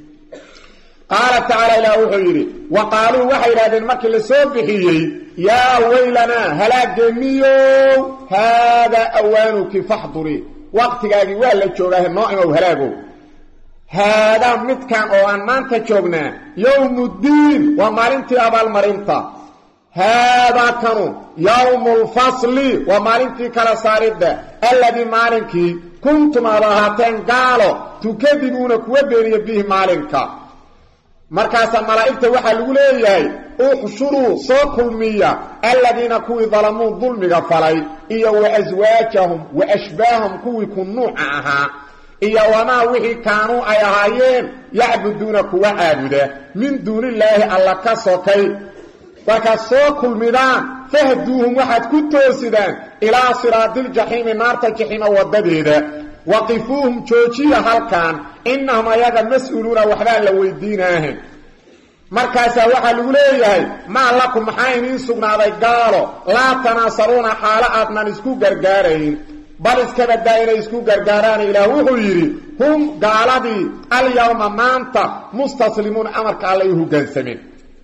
qaala tacaala ilaah wuxuu yidhi wa qaaluu waxay idhahdeen markii la soo bixiyey yaa weylanaa halaageeniyow haadaa awaanuki faxduri waqtigaagii waa la joogaahe noo imow halaagow haadaa midkan oo aan maanta joognaa yowmuddiin waa maalintii abaalmarinta haadaa kanu yowmu lfasli waa maalintii kala saaridda alladii maalinkii kuntum aad ahaateen gaalo tukadibuuna kuwa beeniya bihi maalinka markaasaa malaa'igta waxaa lagu leeyahay uxshuruu soo kulmiya aladiina kuwii dalamuu dulmiga falay iyo wa aswaajahum wa ashbaahum kuwii ku nuuca ahaa iyo wamaa wixii kaanuu ay ahaayeen yacbuduuna kuwa caabuda min duunillaahi alla ka sokay markaad soo kulmidaan fahduuhum waxaad ku toosidaan ilaa siraadiljaxiimi naarta jaxiima waddadeeda waqifuuhum joojiya halkan innahum ayaga mas-uuluuna waxbaan la weydiinaahe markaasaa waxaa lagu leeyahay maa lakum maxaa idiin sugnaaday gaalo laa tanaasaruuna xaalo aadnan isku gargaarayn bal iskabadaa inay isku gargaaraan ilaah wuxuu yidhi hum gaaladii alyawma maanta mustaslimuuna amarka alla u hoggaansameen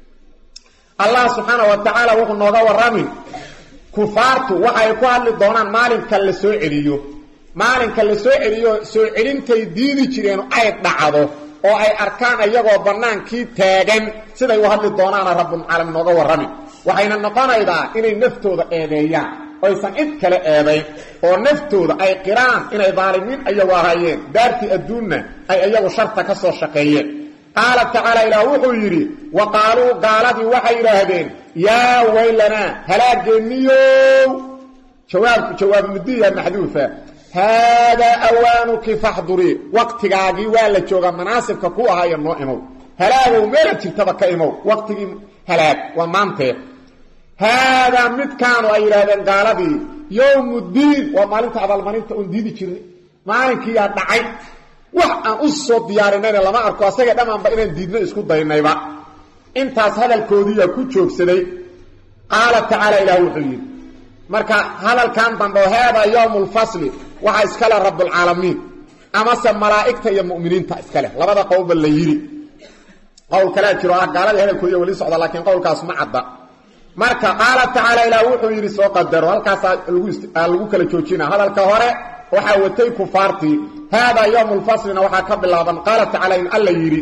allah subxaana wa tacaala wuxuu nooga warramin kufaartu waxay ku hadli doonaan maalinka la soo celiyo maalinka la soo celiyo soo celintay diidi jireen ay dhacdo oo ay arkaan iyagoo bannaankii taagan siday u hadli doonaana rabbulcaalamiin nooga warramin waxayna noqonaydaa inay naftooda eedeeyaan oysan cid kale eedayn oo naftooda ay qiraan inay daalimiin iyagu ahaayeen daartii adduunna ay iyagu sharta ka soo shaqeeyeen qaala tacaala ilaah wuxuu yidhi wa qaaluu gaaladii waxay yidhaahdeen yaa weylanaa halaageeniyow jawaabku jawaabu mudiya maxduufa haadaa awaanuki faxdurii waqtigaagii waa la joogaa manaasibka ku ahaayo noo imow halaagow meela jirtaba ka imow waqtigii halaag waa maantee haadaa midkaanu ay yidhaahdeen gaaladii yowmuddiin waa maalinta abaalmarinta oon diidi jirnay maalinkiiyaa dhacay wax aan u soo diyaarinayna lama arko asagee dhammaanba inaan diidno isku daynayba intaas hadalkoodiiyaa ku joogsaday qaala tacaala ilaah wuxuu yidhi marka hadalkan dambe oo haadaa yowmu lfasli waxaa iskale rabbulcaalamiin amase malaa'igta iyo mu'miniinta iskaleh labada qowlba la yidhi qowl kalea jiro ah gaaladii hadalkoodiiya weli socda laakiin qowlkaas ma cadda marka qaala tacaala ilaah wuxuu yidhi soo qadaro halkaasaa lagu kala joojina hadalka hore waxaa watay kufaartii haadaa yowmu lfaslina waxaa ka bilaaban qaala tacaala in alla yidhi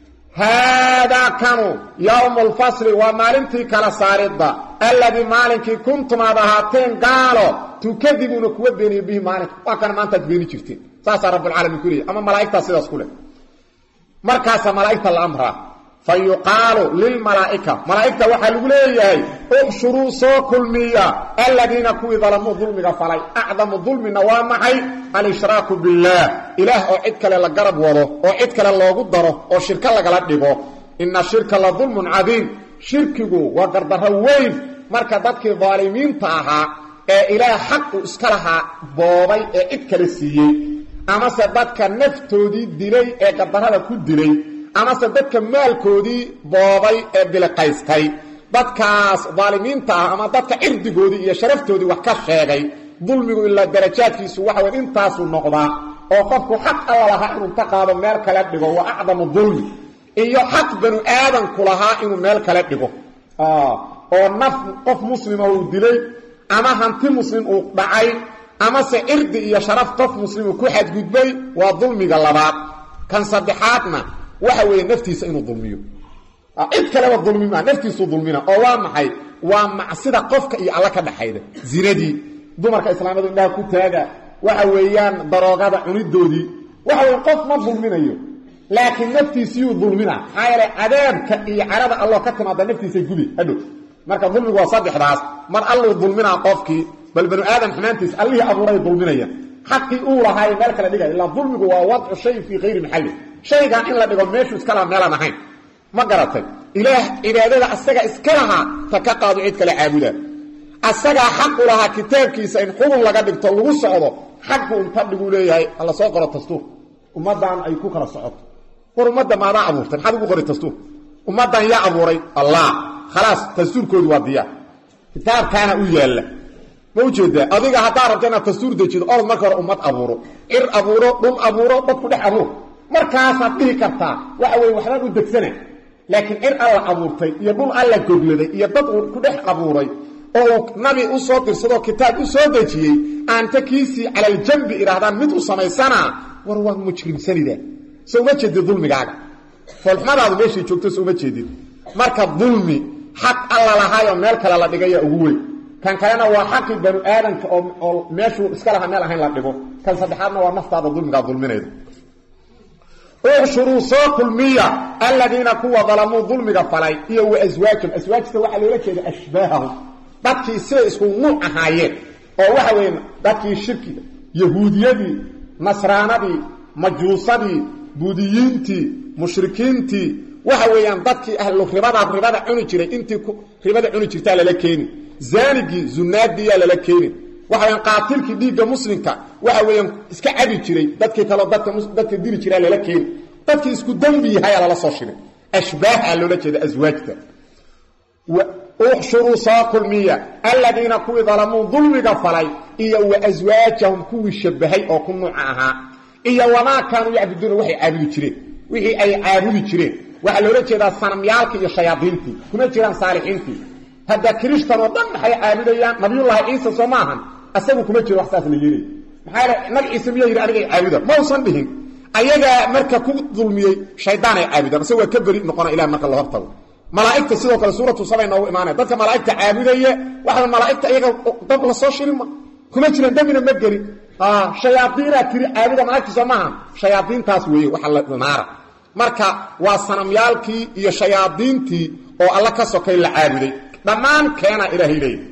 haadaa kanu yowmu lfasli waa maalintii kala saaridda alladii maalinkii kuntum aad ahaateen gaalo tukadibuuna kuwa beeniya bihi maalinka waa kana maantaad beeni jirteen saasaa rabulcaalamiin ku leeyay ama malaa'igtaa sidaas ku leh markaasaa malaa'igta la amraa fa yuqaalu lilmalaa'ika malaa'igta waxaa lagu leeyahay uxshuruu soo kulmiya aladiina kuwii dalamuu dulmiga falay acdamu dulmina waa maxay al-ishraaku billaah ilaah oo cid kale la garab wado oo cid kale loogu daro oo shirko lagala dhigo ina shirka la dulmun cadiim shirkigu waa gardarro weyn marka dadkii daalimiinta ahaa ee ilaah xaq uu iska lahaa boobay ee cid kale siiyey amase dadka naftoodii dilay ee gardarrada ku dilay amase dadka maalkoodii boobay ee biliqaystay dadkaas daalimiinta ah ama dadka cirdigoodii iyo sharaftoodii wax ka sheegay dulmigu ilaa darajaadkiisu waxa wey intaasuu noqdaa oo qofku xaq alla lahaa inuu ka qaado meel kale dhigo waa acdamu dulmi iyo xaq banu aadanku lahaa inuu meel kale dhigo oo naf qof muslima uu dilay ama hanti muslim uu dhacay amase cirdi iyo sharaf qof muslimu ku xadgudbay waa dulmiga labaad kan saddexaadna waxa weeye naftiisa inuu dulmiyo cid kaleba dulmi maa naftiisuu dulmina oo waa maxay waa macsida qofka iyo alla ka dhaxayda zinadii dumarka islaamadu indhaha ku taaga waxa weeyaan daroogada cunidoodii waxa weye qof ma dulminayo laakiin naftiisiyuu dulmina maxaa yeele cadaabka iyo carada alloo ka timaada naftiisay gubi hadhow marka dulmigu waa saddexdaas mar alluu dulminaa qofkii bal banu aadam xumaantiis allihii abuuray dulminaya xaqii uu lahaayo meel kale dhigaya ilaa dulmigu waa wadcu shay fii kayri maxalli shaygan in la dhigo meeshuu iska laha meelaan ahayn ma garatay ilaah cibaadada asaga iska lahaa ta ka qaado cid kale caabuda asagaa xaqu lahaa kitaabkiisa in xubun laga dhigto lagu socdo xaqu unta dhiguu leeyahay hala soo qoro dastuur ummaddan ay ku kala socoto war ummadda maadaa abuurtay maxaad ugu qori dastuur ummaddan yaa abuuray allah khalaas dastuurkoodu waa diyaar kitaabkaana u yaalla ma ujeedaa adiga haddaa rabta inaad dastuur dejido orod marka hore ummad abuuro cir abuuro dhul abuuro dad ku dhex abuur markaasaad dhihi kartaa waxa weye waxbaan u degsana laakiin cir alla abuurtay iyo dhul alla gogladay iyo dad uu ku dhex abuuray oo uu nabi u soo dirsadoo kitaab u soo dejiyey aanta kiisii calaljambi idhaahdaan mid u samaysanaa war waa mujrimsanida so uma jeedid dulmigaaga foolxumadaadu meeshay joogto so uma jeedid marka dulmi xaq alla lahaayoo meel kale la dhigaya ugu weyn kan kalena waa xaqii banu aadamka oo meeshuu iska lahaa meel ahayn la dhigo kan saddexaadna waa naftaada dulmigaa dulminayda uxshuruu soo kulmiya aladiina kuwa dalamuu dulmiga falay iyo wa aswaajahum aswaajta waxaa loola jeeda ashbaahahum dadkii siday isku nuuc ahaayeen oo waxa weeye dadkii shirkiga yahuudiyadii nasraanadii majuusadii buudiyiintii mushrikiintii waxa weeyaan dadkii ahlu ribada ribada cuni jiray intii ribada cuni jirtaa lala keeni zaanigii zunaadiyaa lala keeni waxa weyaan qaatilkii dhiigga muslimka waxa weeyaan iska cabi jiray dadkii kaleo dadka dadka dili jiraa lala keeni dadkii isku dembi yahayaa lala soo shiray ashbaaha loola jeeda aswaajta uxshuruu soo kulmiya aladiina kuwii dalamuu dulmiga falay iyo wa aswaajahum kuwii shabahay oo ku nuuca ahaa iyo wamaa kaanuu yacbuduuna waxay caabudi jireen wixii ay caabudi jireen waxaa loola jeedaa sanamyaalkii iyo shayaadiintii kuma jiraan saalixiintii hadda kirishtan oo dhan maxay caabudayaan nabiyullaahi ciisa soo maahan asagu kuma jiro wax saas la yeelay maxaa yeele nabi ciise miyaa yidhi anigay caabuda ma usan dhihin ayagaa marka ku dulmiyey shaydaanay caabudaan ase waa ka beri noqona ilah marka la hortago malaa'igta sidoo kale suuratu sabay noogu imaanaya dadka malaa'igta caabudaya waxa malaa'igta iyaga dab la soo shirin ma kuma jiraan dambina ma gelin shayaadiinaa tiri caabuda malaigta soo maaha shayaadiintaas weeye waxa la naara marka waa sanamyaalkii iyo shayaadiintii oo alla ka sokay la caabuday dhammaan keena ilaahay leeyahy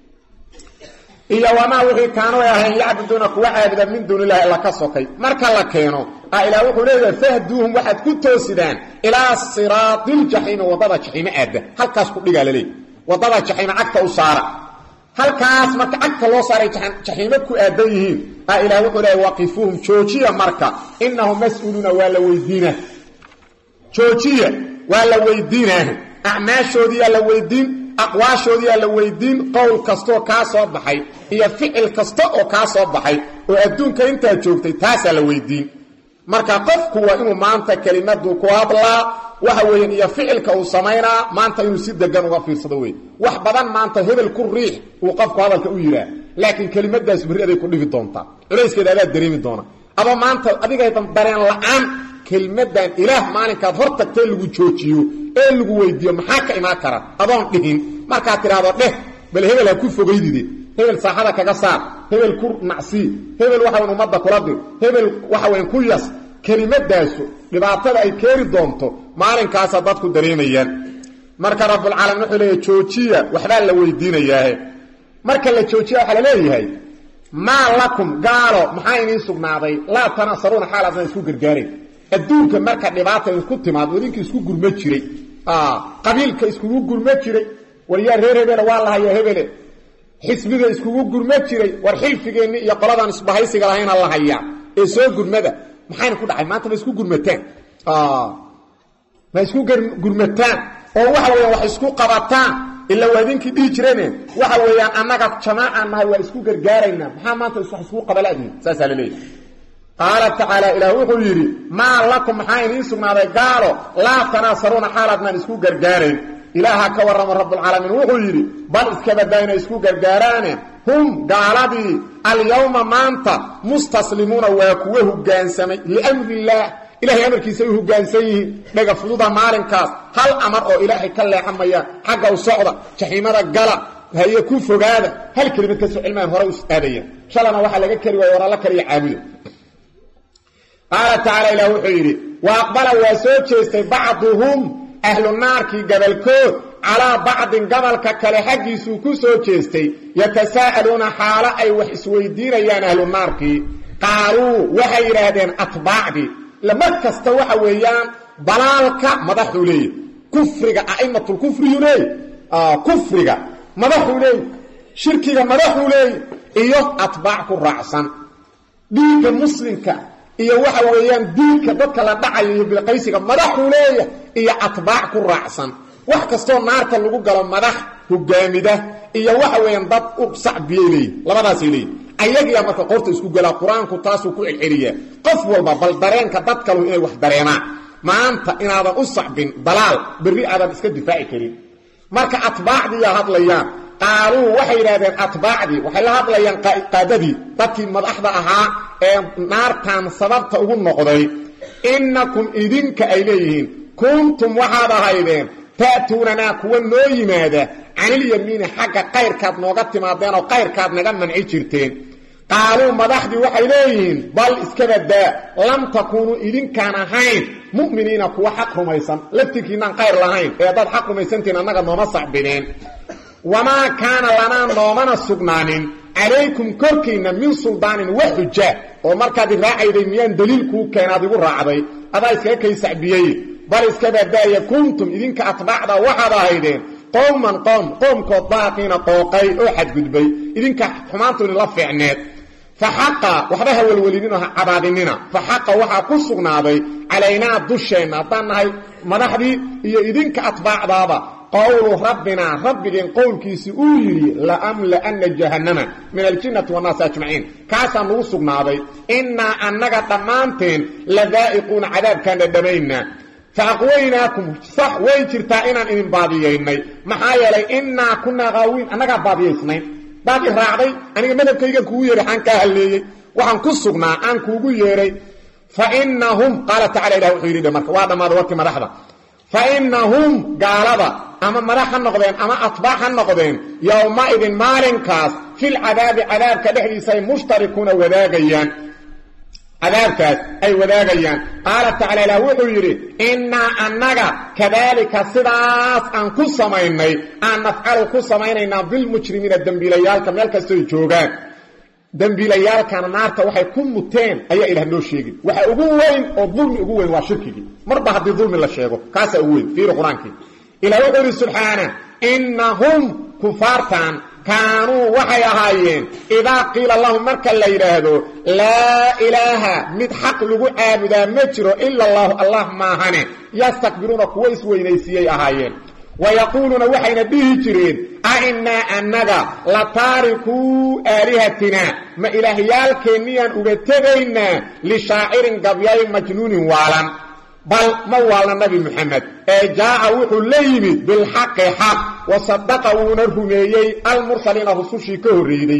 iyo wamaa wixii kaanu ay ahayn yacbuduuna kuwa caabuda min duuni illahi alla ka sokay marka la keeno a ilaah wuxuu leeyahay fahduuhum waxaad ku toosidaan ilaa siraadiiljaxiimi waddada jaxiime aadda halkaas ku dhigaa laleeyahy waddada jaxiime cagta u saara halkaas marka cagta loo saaray jaxiime ku aadan yihiin a ilaah wuxuu leeyahy waqifuuhum joojiya marka inahum mas-uuluuna waa la weydiina joojiya waa la weydiinaa acmaashoodiyaa la weydiin aqwaashoodiyaa la weydiin qowl kastooo kaa soo baxay iyo ficil kasta oo kaa soo baxay oo adduunka intaa joogtay taasaa la weydiin marka qofku waa inuu maanta kelimadu ku hadlaa waxa weeyaan iyo ficilka uu samaynaa maanta inuu si degan uga fiirsado wey wax badan maanta hebel ku riix uu qofku hadalka u yihaa laakiin kelimadaas berri aday ku dhibi doontaa culayskeeda adaa dareemi doona aba maanta adigaydan dareen la-aan kelmadan ilaah maalinkaad hor tagtee lagu joojiyo ee lagu weydiiyo maxaa ka imaan kara adoon dhihin markaad tidhaahdo dheh bal hebel ha ku fogaydide hebel saaxada kaga saar hebel ku nacsii hebel waxaweyn ummadda kula dir hebel waxaweyn ku yas kelimadaasu dhibaatada ay keeni doonto maalinkaasa dadku dareemayaan marka rabbulcaalamiin wuxuu leeyahy joojiya waxbaa la weydiinayaahe marka la joojiya waxaa la leeyahay maa lakum gaalo maxaa idiin sugnaaday laa tanasaruuna xaal adna isku gargaarayn adduunka marka dhibaata isku timaado idinkii isku gurma jiray qabiilka iskugu gurma jiray waryaa reer hebele waa la hayaa hebele xisbiga iskugu gurma jiray war xilfigeenni iyo qoladan isbahaysiga lahayna la hayaa ee soo gurmada maxayna ku dhacay maanta ma isku gurmataan ma isku gurmataan oo waxa weeyaan wax isku qabataan ila waa idinkii dhihi jireen waxa weeyaan annaga jamaacaan nahay waa isku gargaaraynaa maxaa maanta wax isku qabaladiin saasaa la leeyahy qaala tacaala ilaah wuxuu yidhi maa lakum maxaa idiin sugnaaday gaalo laa tanaasaruuna xaalaadnaan isku gargaarayn ilaaha ka warramo rabbulcaalamiin wuxuu yidhi bal iskabadaa inay isku gargaaraane hum gaaladii alyawma maanta mustaslimuuna waa kuwa hogaansamay liamrillaah ilahay amarkiisa ay hogaansan yihiin dhaga fududa maalinkaas hal amar oo ilaahay ka leexamayaan xagga u socda jaxiimada gala haye ku fogaada hal kelimad kasoo cilmaan hore us aadayaan shalana waxaa laga keli waaya waralla kaliya caabuda qaala tacaala ilah wuxuu yidhi wa aqbala waa soo jeestay bacduhum ahlu naarkii gabalkood calaa bacdin gabalka kale xaggiisuu ku soo jeestay yatasaa'aluuna xaalo ay wax isweydiinayaan ahlu naarkii qaaluu waxay yidhaahdeen atbaacdii mar kasta waxa weeyaan dalaalka madaxuu leeyahy kufriga a'immatulkufriyu leey kufriga madaxuu leey shirkiga madaxuu leey iyo atbaac ku raacsan dhiigga muslimka iyo waxa weeyaan diinka dadka la dhacayo iyo bilqaysiga madaxuu leeya iyo atbaac ku raacsan wax kastoo naarta lagu galo madax hogaamida iyo waxa weeyaan dad u sacbiyay leeyihi labadaasay leeyihi ayagiyaa marka qorta isku gelaa qur-aanku taasuu ku celceliyaa qof walba bal dareenka dad kalu inay wax dareemaan maanta inaadan u sacbin dalaal berri aadan iska difaaci karin marka atbaacdiiyaa hadlayaan qaaluu waxay yidhahdeen atbaacdii waxay la hadlayaan qaadadii dadkii madaxda ahaa ee naartan sababta ugu noqday innakum idinka ay leeyihiin kuntum waxaad ahaydeen ta'tuunanaa kuwa noo yimaada canilyamiini xagga qayrkaad nooga timaadeen oo qayrkaad naga manci jirteen qaaluu madaxdii waxay leeyihiin bal iskabadaa lam takuunuu idinkaan ahayn mu'miniina kuwa xaq rumaysan laftirkiinaan qayr lahayn ee haddaad xaq rumaysantiin annaga nooma sacbineen wamaa kaana lanaa noomana sugnaanin calaykum korkiinna min suldaanin wa xuja oo markaad i raacayday miyaan daliil kuu keenaad igu raacday adaa iskaga kay sacbiyey bal iskabadaaya kuntum idinka atbaacda waxaad ahaydeen qowman qoom qoomkood baaqiina qooqay oo xadgudbay idinka xumaantu idinla fiicneed fa xaqa waxba ha welwelinino ha cabaadinina fa xaqa waxaa ku sugnaaday calaynaa dusheenna haddaan nahay madaxdii iyo idinka atbaacdaaba qowlu rabbinaa rabbigeen qowlkiisi uu yidhi laamla'anna jahannama min aljinnati wannaasi ajmaciin kaasaa nagu sugnaaday innaa annaga dhammaanteen la daa'iquuna cadaabkaan dhadhamaynaa fa aqwaynaakum sax way jirtaa inaan idin baadiyaynay maxaa yeelay innaa kunaa qaawiin annagaa baadiyaysnayn baad i raacday aniga madhabkaygan kugu yeehay xaan kaa halleeyey waxaan ku sugnaa aan kuugu yeedhay fa innahum qaala tacala ilah wuxuu yidhi marka waa dhammaaday warkii madaxda fa innahum gaalada ama madax ha noqdeen ama atbaac ha noqdeen yowmaidin maalinkaas filcadaabi cadaabka dhexdiisa ay mushtarikuuna wadaagayaan cadaabkaas ay wadaagayaan qaala tacala ilah wuxuu yidhi innaa annaga kadaalika sidaas aan ku samaynay aan nafcalu ku samaynaynaa bilmujrimiina dembiilayaalka meel kastoy joogaan dembiilayaalkana naarta waxay ku muteen ayaa ilah noo sheegin waxa ugu weyn oo dulmi ugu weyn waa shirkigii marba haddii dulmi la sheego kaasaa ugu weyn fiiri qur-aankii ilah wuxuu yidhi subxaana innahum kufaartan kaanuu waxay ahaayeen idaa qiila lahum marka la yidhaahdo laa ilaaha mid xaq lagu caabudaa ma jiro ila allahu allah maahane yastakbiruuna kuwa isweynaysiiyey ahaayeen wayaquuluuna waxayna dhihi jireen ainnaa annaga la taarikuu aalihatina ma ilaahyaalkeenniyaan uga tegaynaa lishaacirin gabyay majnuunin waalan bal ma waalna nabi moxamed ee jaa'a wuxuu la yimid bilxaqi xaq wa sadaqa wuuna rumeeyey almursaliina rusushii ka horreeyey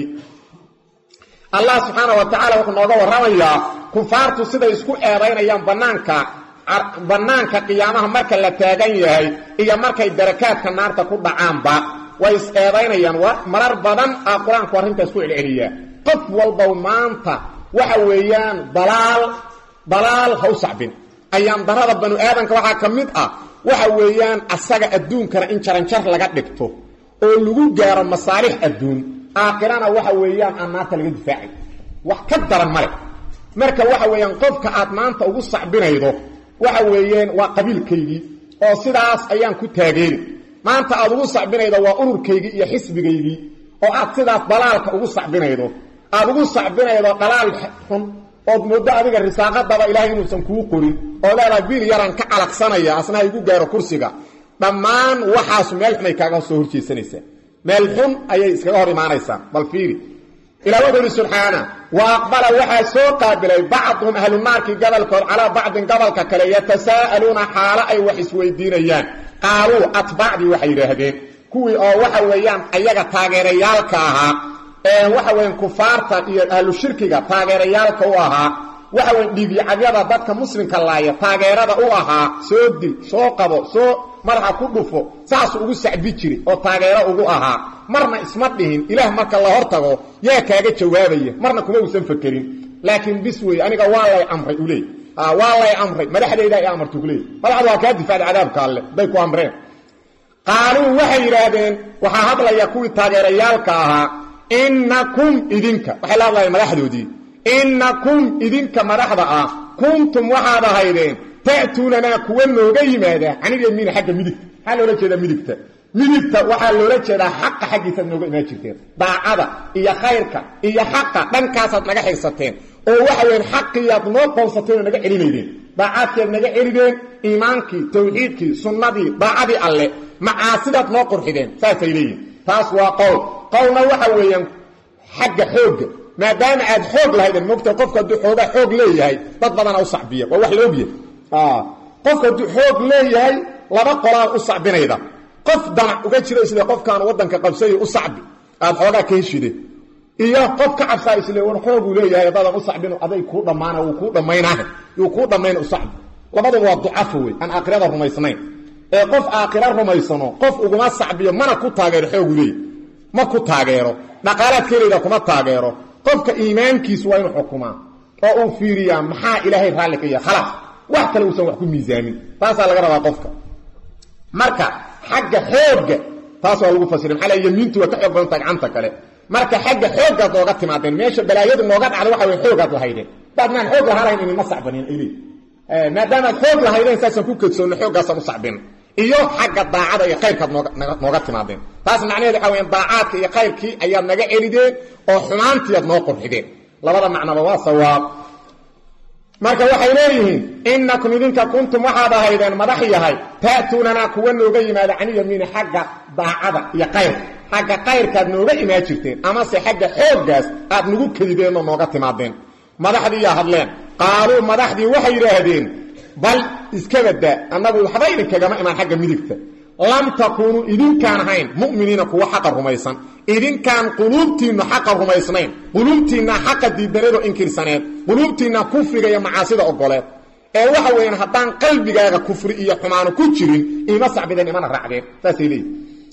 allah subxaana wa tacaala wuxuu nooga warramayaa kufaartu siday isku eedaynayaan bannaanka bannaanka qiyaamaha marka la taagan yahay iyo markay darakaadka naarta ku dhacaanba way is-eedaynayaan wa marar badan aa qur-aanku arrintaas ku celceliyaa qof walbow maanta waxa weeyaan dalaal dalaal ha u sacbin ayaan darada banu aadanka waxaa ka mid ah waxa weeyaan asaga adduunkana in jaranjar laga dhigto oo lagu gaaro masaalix adduun aakhirana waxa weeyaan aan naarta laga difaacay wax ka daran male marka waxa weeyaan qofka aad maanta ugu sacbinaydo waxa weeyaan waa qabiilkaygii oo sidaas ayaan ku taageeri maanta aad ugu sacbinaydo waa ururkaygii iyo xisbigaygii oo aad sidaas dalaalka ugu sacbinaydo aad ugu sacbinaydo dhalaal xun ood mooddo adiga risaaqadaba ilaahay inuusan kuu qorin oo leedahay biil yaraan ka calaqsanaya asna ha igu gaaro kursiga dhammaan waxaasu meel xun ay kaaga soo horjeesanaysaa meel xun ayay iskaga hor imaanaysaa bal fiiri ilah wuxuu ihi subxaana wa aqbala waxaa soo qaabilay bacduhum ahlu naarkii gobolkood calaa bacdin gobolka kale yatasaa'aluuna xaalo ay wax isweydiinayaan qaaluu atbaacdii waxay yidhaahdeen kuwii oo waxa weeyaan ayaga taageerayaalka ahaa ee waxa weeyaan kufaarta iyo ahlu shirkiga taageerayaalka u ahaa waxa weyan dhiigyacadyada dadka muslimka laaya taageerada u ahaa soo dil soo qabo soo madaxa ku dhufo saasuu ugu sacbi jiri oo taageero ugu ahaa marna isma dhihin ilaah marka la hor tago yaa kaaga jawaabaya marna kuma uusan fakerin laakiin bis wey aniga waa lay amray u leey waa lay amray madaxdayda ay amarta ku leey madaxdu waa kaa difaacda cadaabka alle bay ku amreen qaaluu waxay yidhaahdeen waxaa hadlaya kuwii taageerayaalka ahaa innakum idinka waxay la hadlayeen madaxdoodii innakum idinka madaxda ah kuntum waxaad ahaydeen ta'tuunanaa kuwa nooga yimaada canilyamiina xagga midigta maxaa loola jeedaa midigta midigta waxaa loola jeedaa xaqa xaggiisaad nooga imaan jirteen daacada iyo khayrka iyo xaqa dhankaasaad naga xigsateen oo waxa weyan xaqiiyaad noo qoonsateen oo naga celinaydeen daacaadkiiad naga celideen iimaankii tawxiidkii sunnadii daacadii alle macaasidaad noo qurxideen saasay leeyihin taas waa qowl qowlna waxa weeyaan xagga xoogga maadaama aad xoog lahaydeen mogta qofku hadduu xoogaa xoog leeyahay dad badana u sacbiya waa wax la ogyahay qofku hadduu xoog leeyahay laba qolaa u sacbinayda qof danac uga jiro isle qofkaan waddanka qabsayo u sacbi aad xoogaa ka heshide iyo qof ka cabsaa isle war xooguu leeyahay haddaadan u sacbino aday kuu dhammaana wuu kuu dhammaynaaha yuu kuu dhammayna u sacbi labaduba waa ducafo wey aan aakhirada rumaysnayn ee qof aakhira rumaysano qof uguma sacbiyo mana ku taageero xoogu leeyahy ma ku taageero dhaqaalaad kelayda kuma taageero qofka iimaankiisu waa inuu xukumaa oo uu fiiriyaa maxaa ilaahay raalli ka yahay khalaas wax kale uusan wax ku miisaamin taasaa laga rabaa qofka marka xagga xoogga taas waa lagu fasiray maxaa la yamiintu waa ka xoog badan tahay gacanta kale marka xagga xooggaad nooga timaadeen meesha balaayadu nooga dhacda waxa way xoogaad lahaydeen daadnaan xoog lahaanayn inima sacbanin ili maadaamaad xoog lahaydeen saasaan ku kadsoonno xooggaasaan u sacbin iyo xagga daacada iyo khayrkaad nooga timaadeen taas macnaheed waxa weyan daacaadka iyo khayrkii ayaad naga celideen oo xumaantiiad noo qurxideen labada macnaba waa sawaab marka waxay leeyihiin innakum idinka kuntum waxaad ahaydeen madax yahay ta'tuunanaa kuwa nooga yimaada caniyamiini xagga daacada iyo kayrka xagga kayrkaad nooga imaan jirteen amase xagga xooggaas aad nagu kedideenoo nooga timaadeen madaxdiiyaa hadleen qaaluu madaxdii waxay yidhaahdeen bal iskabada annagu waxba idinkagama imaan xagga midigta lam takuunuu idinkaan ahayn mu'miniina kuwa xaqa rumaysan idinkaan quluubtiinnu xaqa rumaysnayn quluubtiinnaa xaqa diidaneedoo inkirsaneed quluubtiinnaa kufriga iyo macaasida ogoleed ee waxa weeyaan haddaan qalbigaaga kufri iyo xumaano ku jirin ima sacbideen imana raacdeen saasay leeyihi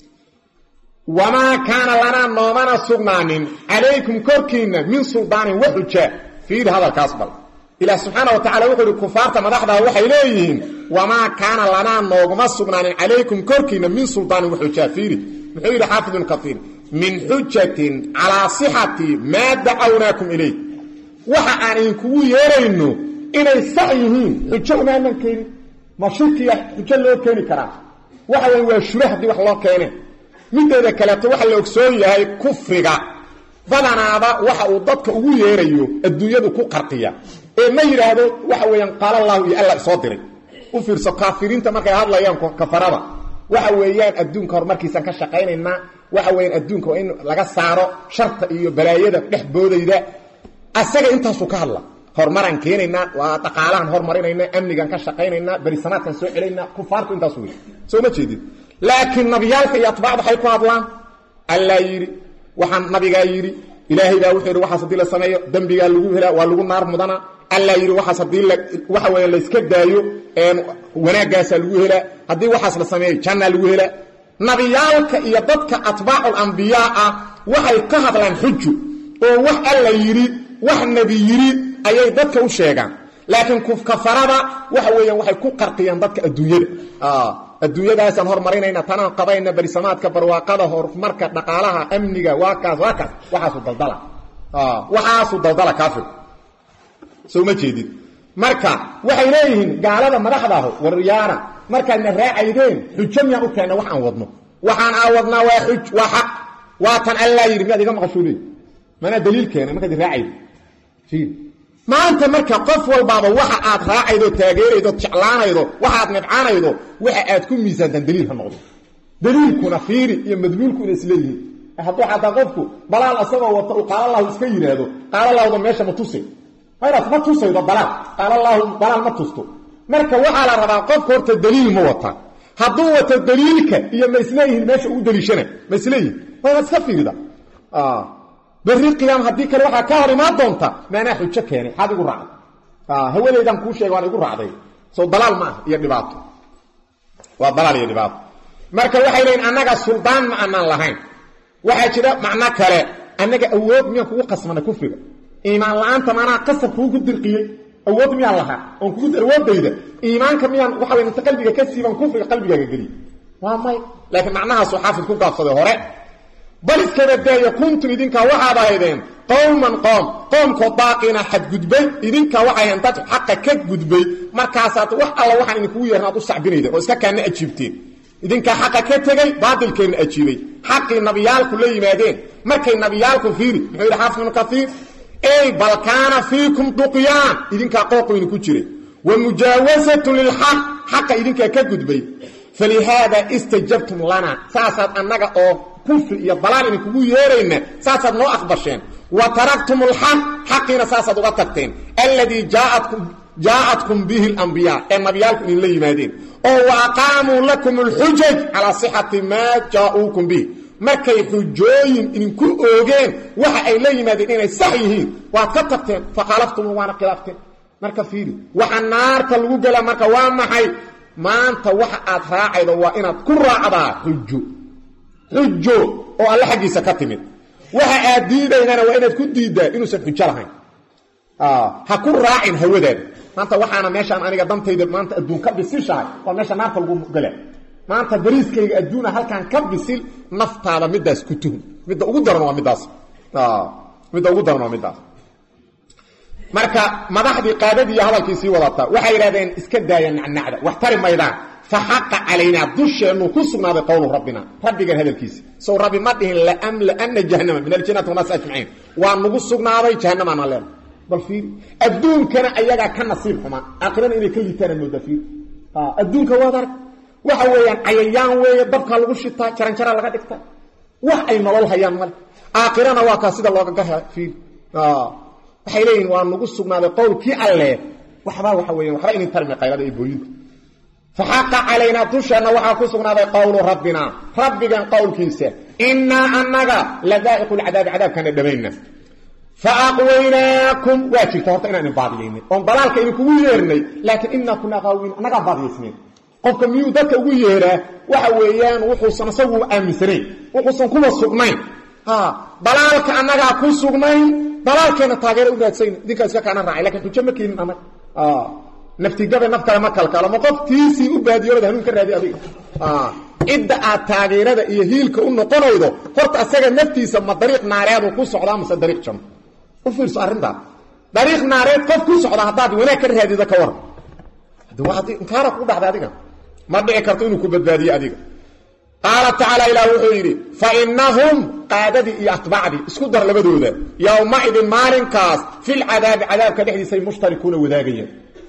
wamaa kaana lanaa noomana sugnaanin calaykum korkiinna min suldaanin wa xujaa fiiri hadalkaas bal ilaah subxaana wa tacala wuxuu ihi kufaarta madaxdaa waxay leeyihiin wamaa kaana lanaa nooguma sugnaanin calaykum korkiinna min suldaanin waxujaa fiiri muxuu yidhi xaafid ibnu kaiir min xujatin calaa sixati maa dacawnaakum ilayh waxa aan idinkugu yeerayno inay sax yihiin xujo umaanan keenin ma shirkiya xujo loo keeni karaa waxa weya waa shura haddii wax loo keene mideeda kaleeto waxa la ogsoon yahay kufriga badanaaba waxa uu dadka ugu yeerayo adduunyadu ku qarqiya ee ma yidhaahdo waxa weeyaan qaala allahu iyo alla soo diray u fiirso kaafiriinta markay hadlayaan kafarada waxa weeyaan adduunka horumarkiisaan ka shaqaynaynaa waxa weeyaan adduunka waa in laga saaro sharta iyo balaayada dhex boodayda asaga intaasuu ka hadla horumaraan keenaynaa waa dhaqaalahan hormarinaynaa amnigaan ka shaqaynaynaa berisanaadkaan soo celaynaa kufaartu intaas wey soo ma jeedid laakiin nabiyaalka iyo atbaacda waxay ku hadlaan allaa yidhi waxaan nabigaa yidhi ilaahay baa wuxuu yidhi waxaas haddii la sameeyo dembigaa lagu helaa waa lagu naar mudana allaa yidhi waxaas haddii waxa weya layska daayo wanaaggaasaa lagu helaa haddii waxaas la sameeyo jannaa lagu helaa nabiyaalka iyo dadka atbaacul ambiyaa ah waxay ka hadlaan xuju oo wax alla yidhi wax nebi yidhi ayay dadka u sheegaan laakiin kafarada waxa weeyaan waxay ku qarqiyaan dadka adduunyada adduunyadaasaan hormarinayna tanaan qabayna barisamaadka barwaaqada horumarka dhaqaalaha amniga waa kaas waa kaas waxaasu daldala waxaasu daldala kaafir soo ma jeedid marka waxay leeyihiin gaalada madaxdaaho waryaana markaadna raacaydeen xujo miyaan u keenna wax aan wadno waxaan aa wadnaa waa xuj waa xaq waa tan allaa yidhi miyaad iga maqashuu leey manaa daliil keena markaad raacaydo maanta marka qof walbaaba waxa aad raacaydo taageeraydo jeclaanaydo waxaad nibcaanaydo waxa aad ku miisaantaan daliil ha noqdo daliilkuna fiiri iyo madluulku inay isleeyihiin hadduu xataa qofku balaal asagoo wata uu qaalallahu iska yidhaahdo qaalalahda meesha ma tusay hayraas ma tusaydo balaal qaalallahu balaal ma tusto marka waxaa la rabaa qofka horta daliil ma wata hadduu wato daliilka iyo ma isleeyihiin meesha uu daliishana ma isleeyihin waa iska fiirida berri qiyaam haddii kale waxaa ka hor imaan doonta maanaa xujo keenay xaad igu raacday hawadeydaan kuu sheegay waan igu raacday soo dalaal ma ah iyo dhibaato waa dalaal iyo dhibaato marka waxay leeyiin annaga suldaan ma anaan lahayn waxaa jira macno kale annaga awood miyaan kugu qasmanay kufriga iimaan la-aanta maanaa qasab kuugu dirqiyey awood miyaan lahaa oon kugu awoodayda iimaanka miyaan waxa way inta qalbiga ka siiban kufriga qalbigaaga geliy waa may laakiin macnahaasuu xaafid ku gaabsaday hore bal iskaba daayo kuntum idinkaa waxaad ahaydeen qowman qoom qoomkoo daaqiina xadgudbay idinkaa waxay ahayn dad xaqa ka gudbay markaasaad wax alla waxaan idinkugu yeeran aad u sacbinayden oo iska kaana ajiibteen idinkaa xaqa ka tegey baadilkeenna ajiibay xaqii nabiyaalku la yimaadeen markay nabiyaalku fiiri muxuu yidhi xaafid ibnu kaiir ey bal kaana fiikum duqyaan idinkaa qooqweyni ku jiray wa mujaawasatun lilxaq xaqa idinkaa ka gudbay falihaada istajabtum lana saasaad annaga oo kufri iyo dalaal idinkugu yeerayna saasaad noo aqbasheen wa taraktum alxaq xaqiina saasaad uga tagteen alladii jaa'atkum bihi alambiyaa ee nabiyaalku idinla yimaadeen oo wa aqaamuu lakum alxujaj calaa sixati maa jaa'uukum bihi markay xujooyin idinku oogeen waxa ay la yimaadeen inay sax yihiin waad ka tagteen fakhaalaftum waana khilaafteen marka fiiri waxa naarta lagu gelaa marka waa maxay maanta waxa aad raacaydo waa inaad ku raacdaa xujo xujo oo alle xaggiisa ka timid waxa aad diidaynana waa inaad ku diiddaa inuusan xujo lahayn ha ku raacin hawadaada maanta waxaana meeshaan aniga dantayda maanta adduun ka bisishahay waa meesha naarta lagu gala maanta bariiskayga adduuna halkaan ka bisil naftaada midaas ku tuhum midda ugu daran waa midaas midda ugu daran waa midaas marka madaxdii qaadadii iyo hadalkii sii wadataa waxay yidhahdeen iska daaya nacnacda wax tari maydaan fa xaqa calaynaa dusheennu ku sugnaaday qowlu rabbina rabbigan hadalkiisa sow rabbi ma dhihin laamlaana jahannama min aljannati wanaas ajmaciin waa nagu sugnaaday jahannamaana leen bal fiiri adduunkana ayagaa ka nasiib xumaa aakhirana inay ka liitaana moodaa fiiri adduunka waad arag waxa weeyaan cayayaan weeye dabkaa lagu shitaa jaranjaraa laga dhigta wax ay nolol hayaan male aakhirana waa kaa sida looga gaha fiiri waxay leeyihin waa nagu sugnaaday qowlkii alle waxbaa waxa weya waxba inin tarmi qaylada iyo booyinta fa xaqa calaynaa dusheenna waxaa ku sugnaaday qowlu rabbina rabbigan qowlkiisa innaa annaga la daa'iqu lcadaabi cadaabkaana dhamayna fa aqwaynaakum waa jirta horta inaan idin baadiyaynay oon dalaalka idinkugu yeernay laakiin innaa kunaa qaawiin annagaan baadiyaysnayn qofka miyuu dadka ugu yeeraa waxa weeyaan wuxuusan isagu aaminsanayn wuxuusan kuwa sugnayn dalaalka annagaa ku sugnayn dalaalkeena taageera u raadsayn idinkaa iska kaana raacay lakin xujo ma keenin anag naftigabe naf kale ma kalkaalo ma qof tiisii u baadiyoolada hanuun ka raadi adiga cidda aad taageerada iyo hiilka u noqonaydo horta asaga naftiisa ma dariiq naareedu ku socdaa mase dariiq janno u fiirso arrintaa dariiq naareed qof ku socda haddaad wanaag ka raadida ka waran inkaara ku dhacda adiga ma dhici karto inuu ku badbaadiyo adiga qaala tacaala ilaah wuxuu yidhi fa inahum qaadadii iyo atbaacdii isku dar labadooda yowmaidin maalinkaas filcadaabi cadaabka dhexdiisay mushtarikuuna wadaagayaan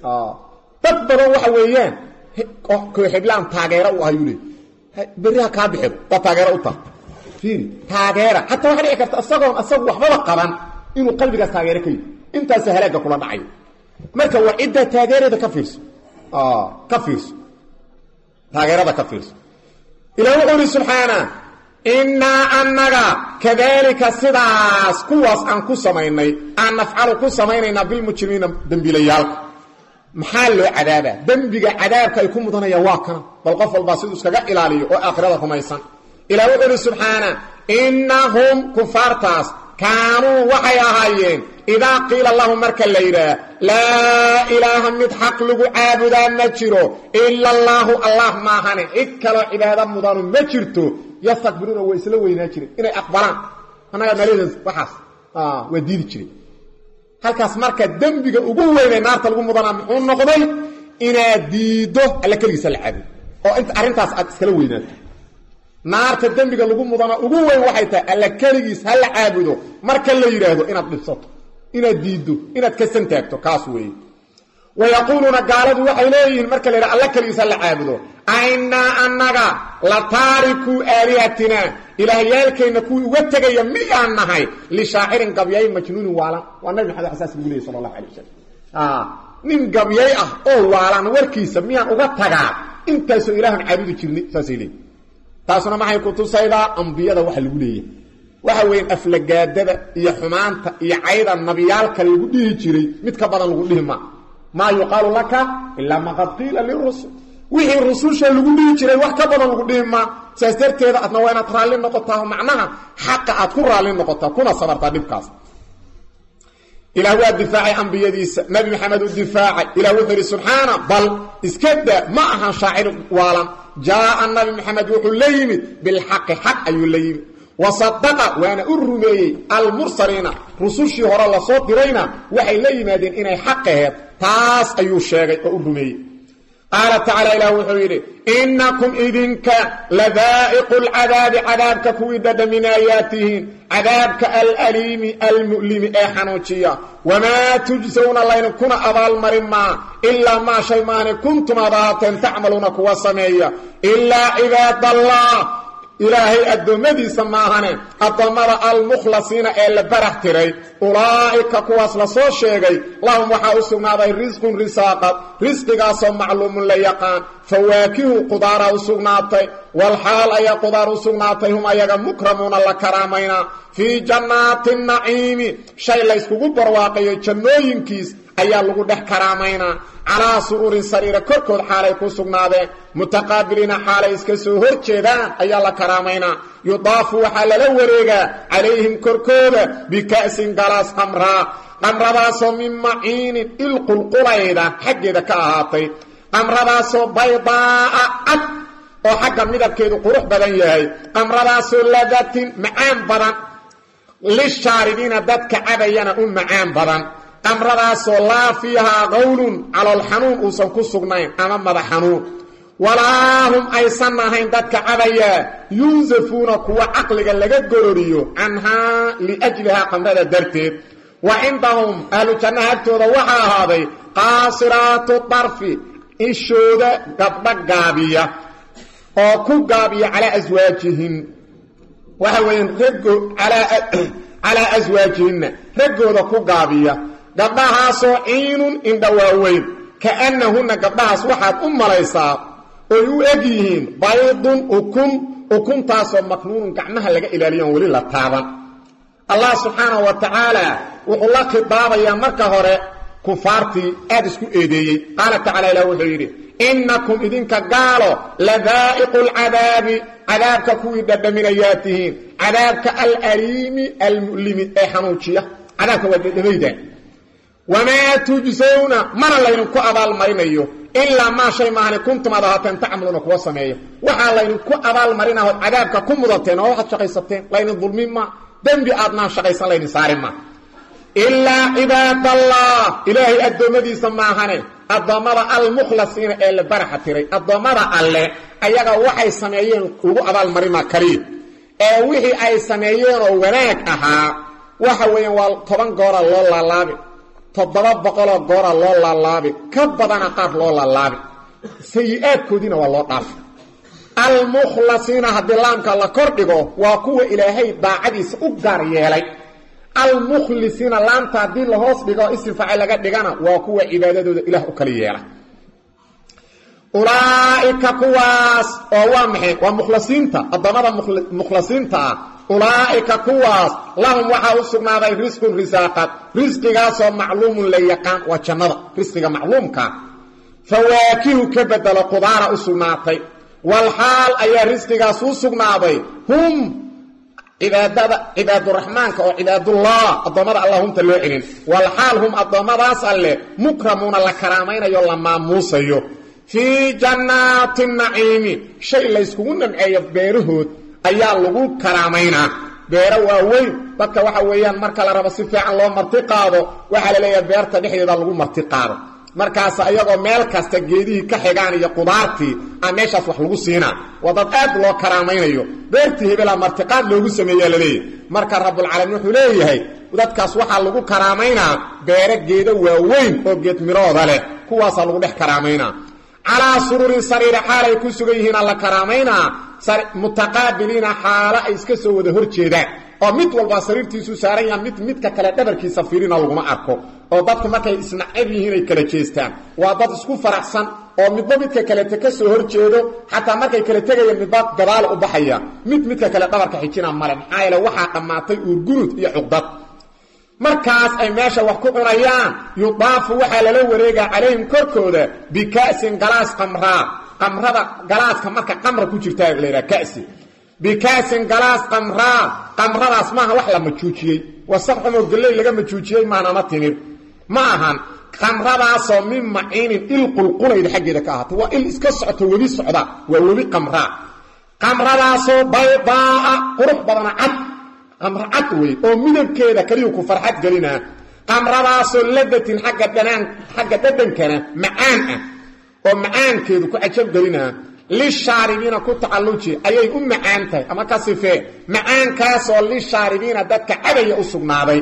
dad badan waxa weeyaan kooxiblaan taageero u ahayuu leey berriha kaa bixido waa taageero u taha fiiri taageera xataa waxa dhici karta isagoon isagu waxbaba qaban inuu qalbigaas taageero ka yidhi intaasa halaagga kula dhacayo marka waa ciddaa taageerada ka fiirso ka fiirso taageerada ka fiirso ilaah wuxuu ihi subxaana innaa annaga kadaalika sidaas kuwaas aan ku samaynay aan nafcalu ku samaynaynaa bilmujrimiina dembiilayaalka maxaa loo cadaabaa dembiga cadaabka ay ku mudanayaan waa kana bal qof walbaa siduu iskaga ilaaliyo oo aakhirada rumaysan ilah wuxuu uhi subxaana innahum kufaartaas kaanuu waxay ahaayeen idaa qiila lahum marka la yidhaah laa ilaaha mid xaq lagu caabudaa ma jiro ila allaahu allah maahane cid kaloo cibaado mudanu ma jirto yastakbiruuna waa isla weynaa jireen inay aqbalaan annaga naladaas waxaas waa diidi jiray halkaas marka dembiga ugu weynay naarta lagu mudanaa muxuu noqday inaad diiddo alla keligiisa la caabudo oo inta arrintaas aad iskala weynaato naarta dembiga lagu mudana ugu weyn waxay tahay alla keligiis ha la caabudo marka la yidhaahdo inaad dhibsato inaad diiddo inaad ka santaagto kaas weeye wa yaquuluuna gaaladu waxay leeyihiin marka la yidhahdo alla keligiis ha la caabudo ainaa annaga la taarikuu aalihatina ilaahyaalkeenna kuwii uga tegaya miyaan nahay lishaacirin gabyay majnuunin waalan waa nabi maxamed xasaas lagu leeyay sala allahu alay wasalam nin gabyay ah oo waalan warkiisa miyaan uga tagaa intaasoo ilaahan caabudi jirnay saasay leeyiin taasuna maxay ku tusaydaa ambiyada waxa lagu leeyahay waxa weeyaan aflagaadada iyo xumaanta iyo cayda nabiyaalka lagu dhihi jiray mid ka badan lagu dhihi ma maa yuqaalu laka ilaa ma qad qiila lirusul wixii rususha lagu dhihi jiray wax ka badan lagu dhihi ma saas darteeda adna waa inaad raalli noqotaa macnaha xaqa aad ku raalli noqotaa kuna sabartaa dhibkaas ilaah waa difaacay ambiyadiisa nabi maxamed u difaacay ilah wuxuu yidhi subxaana bal iska da ma ahan shaacir waalan jaaa nabi maxamed wuxuu la yimid bilxaqi xaq ayuu la yimid wasadaqa waana u rumeeyey almursaliina rusushii hore lasoo dirayna waxay la yimaadeen inay xaq aheed taas ayuu sheegay oo u rumeeyey qaala tacaala ilah wuxuu yidhi innakum idinka ladaa'iqu lcadaabi cadaabka kuwii dhadhaminaayaa tihiin cadaabka alaliimi almu'limi ee xanuujiya wamaa tujsawna laynkuna abaalmarin maa ilaa maa shay maahane kuntum aad ahaateen tacmaluuna kuwa sameeya ilaa cibaadallah ilaahay addoommadiisa maahane addoommada almukhlasiina ee la barax tiray ulaa'ika kuwaas la soo sheegay lahum waxaa u sugnaaday risqun risaaqad risqigaasoo macluumun la yaqaan fawaakihu qudaaraa u sugnaatay walxaal ayaa qudaar u sugnaatay hum ayaga mukramuuna la karaamaynaa fii jannaati naciimi shay layskugu barwaaqayo jannooyinkiis ayaa lagu dhex karaamaynaa calaa suruurin sariira korkood xaalay ku sugnaadeen mutaqaabiliina xaalay iska soo hor jeedaan ayaa la karaamaynaa yudaafu waxaa lala wareegaa calayhim korkooda bika'sin galaas qamraa qamradaasoo min maciinin ilqulqulayda xaggeeda ka ahaatay qamradaasoo baydaa'a cad oo xagga midabkeedu qurux badan yahay qamradaasoo ladatin macaan badan lishaaribiina dadka cabayana u macaan badan qamradaasoo laa fiihaa qawlun calool xanuun uusan ku sugnayn ama madax xanuun walaa hum aysan ahayn dadka cabayaa yunsafuuna kuwa caqliga laga gororiyo canhaa liajlihaa qamrada darteed wa cindahum ahlu jannaha agtooda waxaa ahaaday qaasiraatu darfi ishooda gabdho gaabiya oo ku gaabiya calaa aswaajihin waxa weeyaan raggo calaa aswaajihinna raggooda ku gaabiya gabdhahaasoo ciinun indha waaweyn kaannahunna gabdhahaas waxaad u malaysaa oy u eg yihiin baydun ukun ukuntaasoo maknuunun gacmaha laga ilaaliyo on weli la taaban allah subxaanahu wa tacaala wuxuu la khidaabayaa marka hore kufaartii aad isku eedeeyey qaala tacala ilah wuxuu yidhi innakum idinka gaalo ladaa'iqu lcadaabi cadaabka kuwii dhadhaminayaa tihiin cadaabka alaliimi almu'limi ee xanuujiya cadaabka waa dhadhamayda wamaa tujsawna mana laydinku abaalmarinayo ilaa maa shay maahane kuntum aad ahaateen tacmaluuna kuwa sameeya waxaa laydinku abaalmarinaho cadaabka ku mudateen oo waxaad shaqaysateen laydin dulmin ma dembi aadnaan shaqaysan laydin saari ma ilaa cibaadallah ilaahay addoommadiisa maahane addoommada almukhlasiina ee la baraxa tiray addoommada alle ayaga waxay sameeyeen lagu abaalmarima kaliya ee wixii ay sameeyeenoo wanaag ahaa waxa weeyaan waa toban goora loo laalaabi toddoba boqoloo goora loo laalaabi ka badana qaar loo laalaabi sayi-aadkoodiina waa loo dhaafi almukhlasiina haddii laamka la kordhigo waa kuwa ilaahay daacadiisa u gaar yeelay almukhlisiina laamta haddii la hoos dhigo istifaaci laga dhigana waa kuwa cibaadadooda ilaah u kala yeela ulaa'ika kuwaas oo waa maxay waa mukhlasiinta addoommada mukhlasiinta ah ulaa'ika kuwaas lahum waxaa u sugnaaday risqun risaaqad risqigaasoo macluumun la yaqaan waa jannada risqiga macluumkaa fawaakihu ka bedelo qudaara u sugnaatay walxaal ayaa risqigaas u sugnaaday hum cibaadada cibaaduraxmaanka oo cibaadullah addoommada allah humta loo celin walxaal hum addoommadaas alleh mukramuuna la karaamaynayo la maamuusayo fii jannaati naciimi shay layskugu namceeyo beerahood ayaa lagu karaamaynaa beero waaweyn dadka waxa weeyaan marka la rabo si fiican loo marti qaado waxaa la leeyahay beerta dhexdeeda lagu marti qaado markaas ayagoo meel kasta geedihii ka xigaan iyo qudaartii a meeshaas wax lagu siinaa waa dad aad loo karaamaynayo beertii hebelaa martiqaad loogu sameeyaa laleeyahy marka rabulcaalamiin wuxuu leeyahay dadkaas waxaa lagu karaamaynaa beero geedo waaweyn oo geed mirooda leh kuwaasaa lagu dhex karaamaynaa calaa sururin sariira xaalay ku sugan yihiin alla karaamaynaa mutaqaabiliina xaalo ay iska soo wada hor jeedaan oo mid walbaa sariirtiisu saaran yaha mid midka kale dhabarkiisa fiirina laguma arko oo dadku markay isnacab yihiin ay kala jeestaan waa dad isku faraxsan oo midba midka kalete ka soo hor jeedo xataa markay kala tegayaan midba gadaal u baxaya mid midka kale dhabarka xijina male maxaa yeele waxaa dhammaatay uurgunud iyo cuqdad markaas ay meesha wax ku cunayaan yudaafu waxaa lala wareegaa calayhim korkooda bika'sin galaas qamraa qamrada galaaska marka qamra ku jirtaa la yidhaha kasi bika'sin galaas qamraa qamradaas maaha wax la majuujiyey wasaq xumoo galley laga majuujiyey maanama timir ma ahan qamradaasoo min maciinin il qulqulayda xaggeeda ka ahaatay waa il iska socto webi socda waa webi qamraa qamradaasoo baydaa'a qurux badana cad qamro cad wey oo midabkeeda kaliyu ku farxad gelinaa qamradaasoo ladatin agga dhanaan xagga dhadhankana macaan ah oo macaankeedu ku cajab gelinaa lishaaribiina ku tacalluji ayay u macaan tahay ama ka sifee macaankaasoo lishaaribiina dadka cabaya u sugnaaday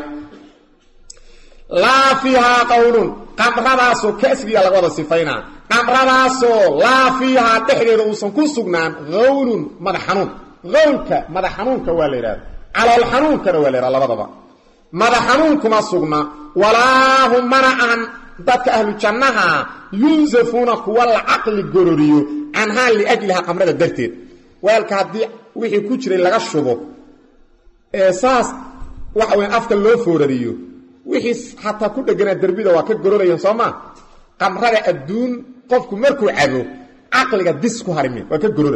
laa fiihaa qawlun qamradaasoo kasgiya laga wada sifaynaa qamradaasoo laa fiihaa dhexdeeda uusan ku sugnaan hawlun madax xanuun hawlka madax xanuunka waa la yidhahda calool xanuunkana waa la yidhaha labadaba madax xanuun kuma sugna walaa hum mana ahan dadka ahlu jannaha yunsafuuna kuwa la caqli gororiyo canhaa liajlihaa qamrada darteed weelka haddii wixii ku jiray laga shubo ee saas waxa weya afka loo foorariyo wixii xataa ku dheganaa derbida waa ka gororayaan soo maa qamrada adduun qofku markuu cabo caqliga dis ku harimin waa ka gorora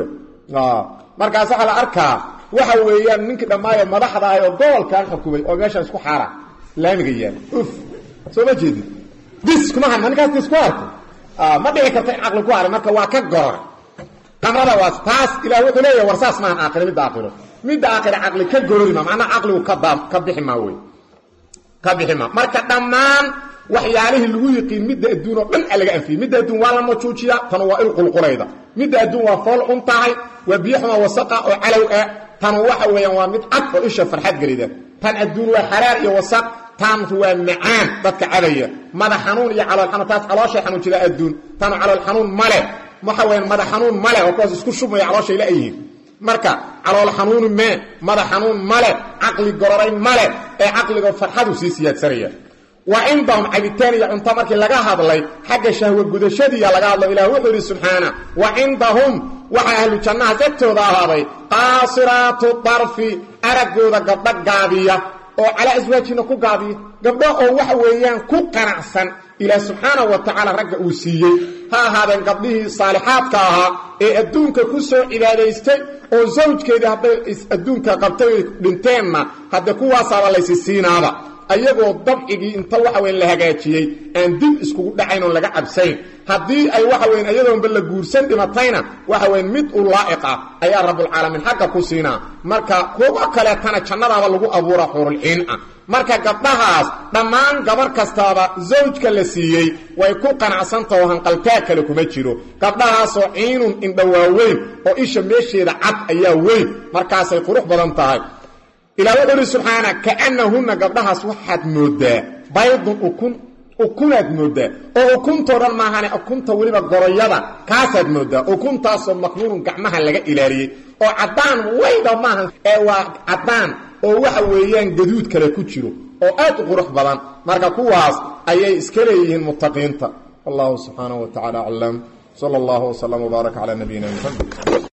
markaas waxaa la arkaa waxa weeyaan ninkii dhammaayo madaxda ahay oo gobolkan xukumay oo meeshaan isku xaara laamiga yaal uf soo ma jeedid dis kuma harma ninkaas dis ku harko ma dhici karta in caqli ku haray marka waa ka gorora qamrada waa taas ilaah wuxuu leeyahay war saas maahan aakhiro midda aakhiro midda aakhiro caqli ka gorori ma macnaha caqligu ka daa ka bixi maa wey ka bixi maa marka dhammaan waxyaalihii lagu yiqiin midda adduun oo dhan a laga anfiyey midda adduun waa la majuujiya tanu waa il qulqulayda midda adduun waa fool cun tahay waa biyoxuma wasaqa oo calow ah tanu waxa weeyaan waa mid cad oo isha farxad gelida tan adduun waa xaraar iyo wasaq tan waa macaan dadka cabaya madax xanuun iyo calool xanuun taas calooshay xanuun jira adduun tanu calool xanuun male waxa weeyaan madax xanuun male oo kuwaas isku shubmaya calooshay la-yihiin marka calool xanuunu mee madax xanuun male caqli gororay male ee caqliga farxadu sii siyaadsanaya wa cindahum cabitaan iyo cunto markii laga hadlay xagga shahwa gudashadiiya laga hadlo ilah wuxuu yidhi subxaana wa cindahum waxaa ahlu jannahaas agtooda ahaaday qaasiraatu darfi araggooda gabdho gaabiya oo calaa aswaajina ku gaabiya gabdho oo waxa weeyaan ku qanacsan ilaah subxaanahu wa tacaala ragga uu siiyey ha ahaadeen gabdhihii saalixaadka ahaa ee adduunka ku soo cibaadaystay oo zawjkeedii hadday adduunka qabtay dhinteenna hadde kuwaasaaba laysi siinaaba ayagoo dabcigii inta waxa weyn la hagaajiyey aan dib iskugu dhacayn oon laga cabsayn haddii ay waxa weyn iyadoonba la guursan dhimatayna waxa weyn mid u laa'iq ah ayaa rabbulcaalamiin xagga ku siinaa marka kuwa kaleetana jannadaaba lagu abuura xurulciin ah marka gabdhahaas dhammaan gabar kastaaba zawjka la siiyey way ku qanacsantaho hanqaltaag kale kuma jiro gabdhahaasoo ciinun indhawaaweyn oo isha meesheeda cad ayaa weyn markaasay qurux badan tahay ilaa wuxuu uhi subxaana kaannahunna gabdhahaas waxaad mooddaa baydun ukun ukunaad mooddaa oo ukuntoo dhan maahane ukunta weliba goroyada kaasaad mooddaa ukuntaasoo maknuunun gacmaha laga ilaaliyey oo caddaan wayda maahan ee waa caddaan oo waxa weeyaan gaduud kale ku jiro oo aad u qurux badan marka kuwaas ayay iska leeyihiin muttaqiinta wallahu subxaanahu wa tacala aclam sala allahu wslam wbaaraka calaa nabiyina muxamed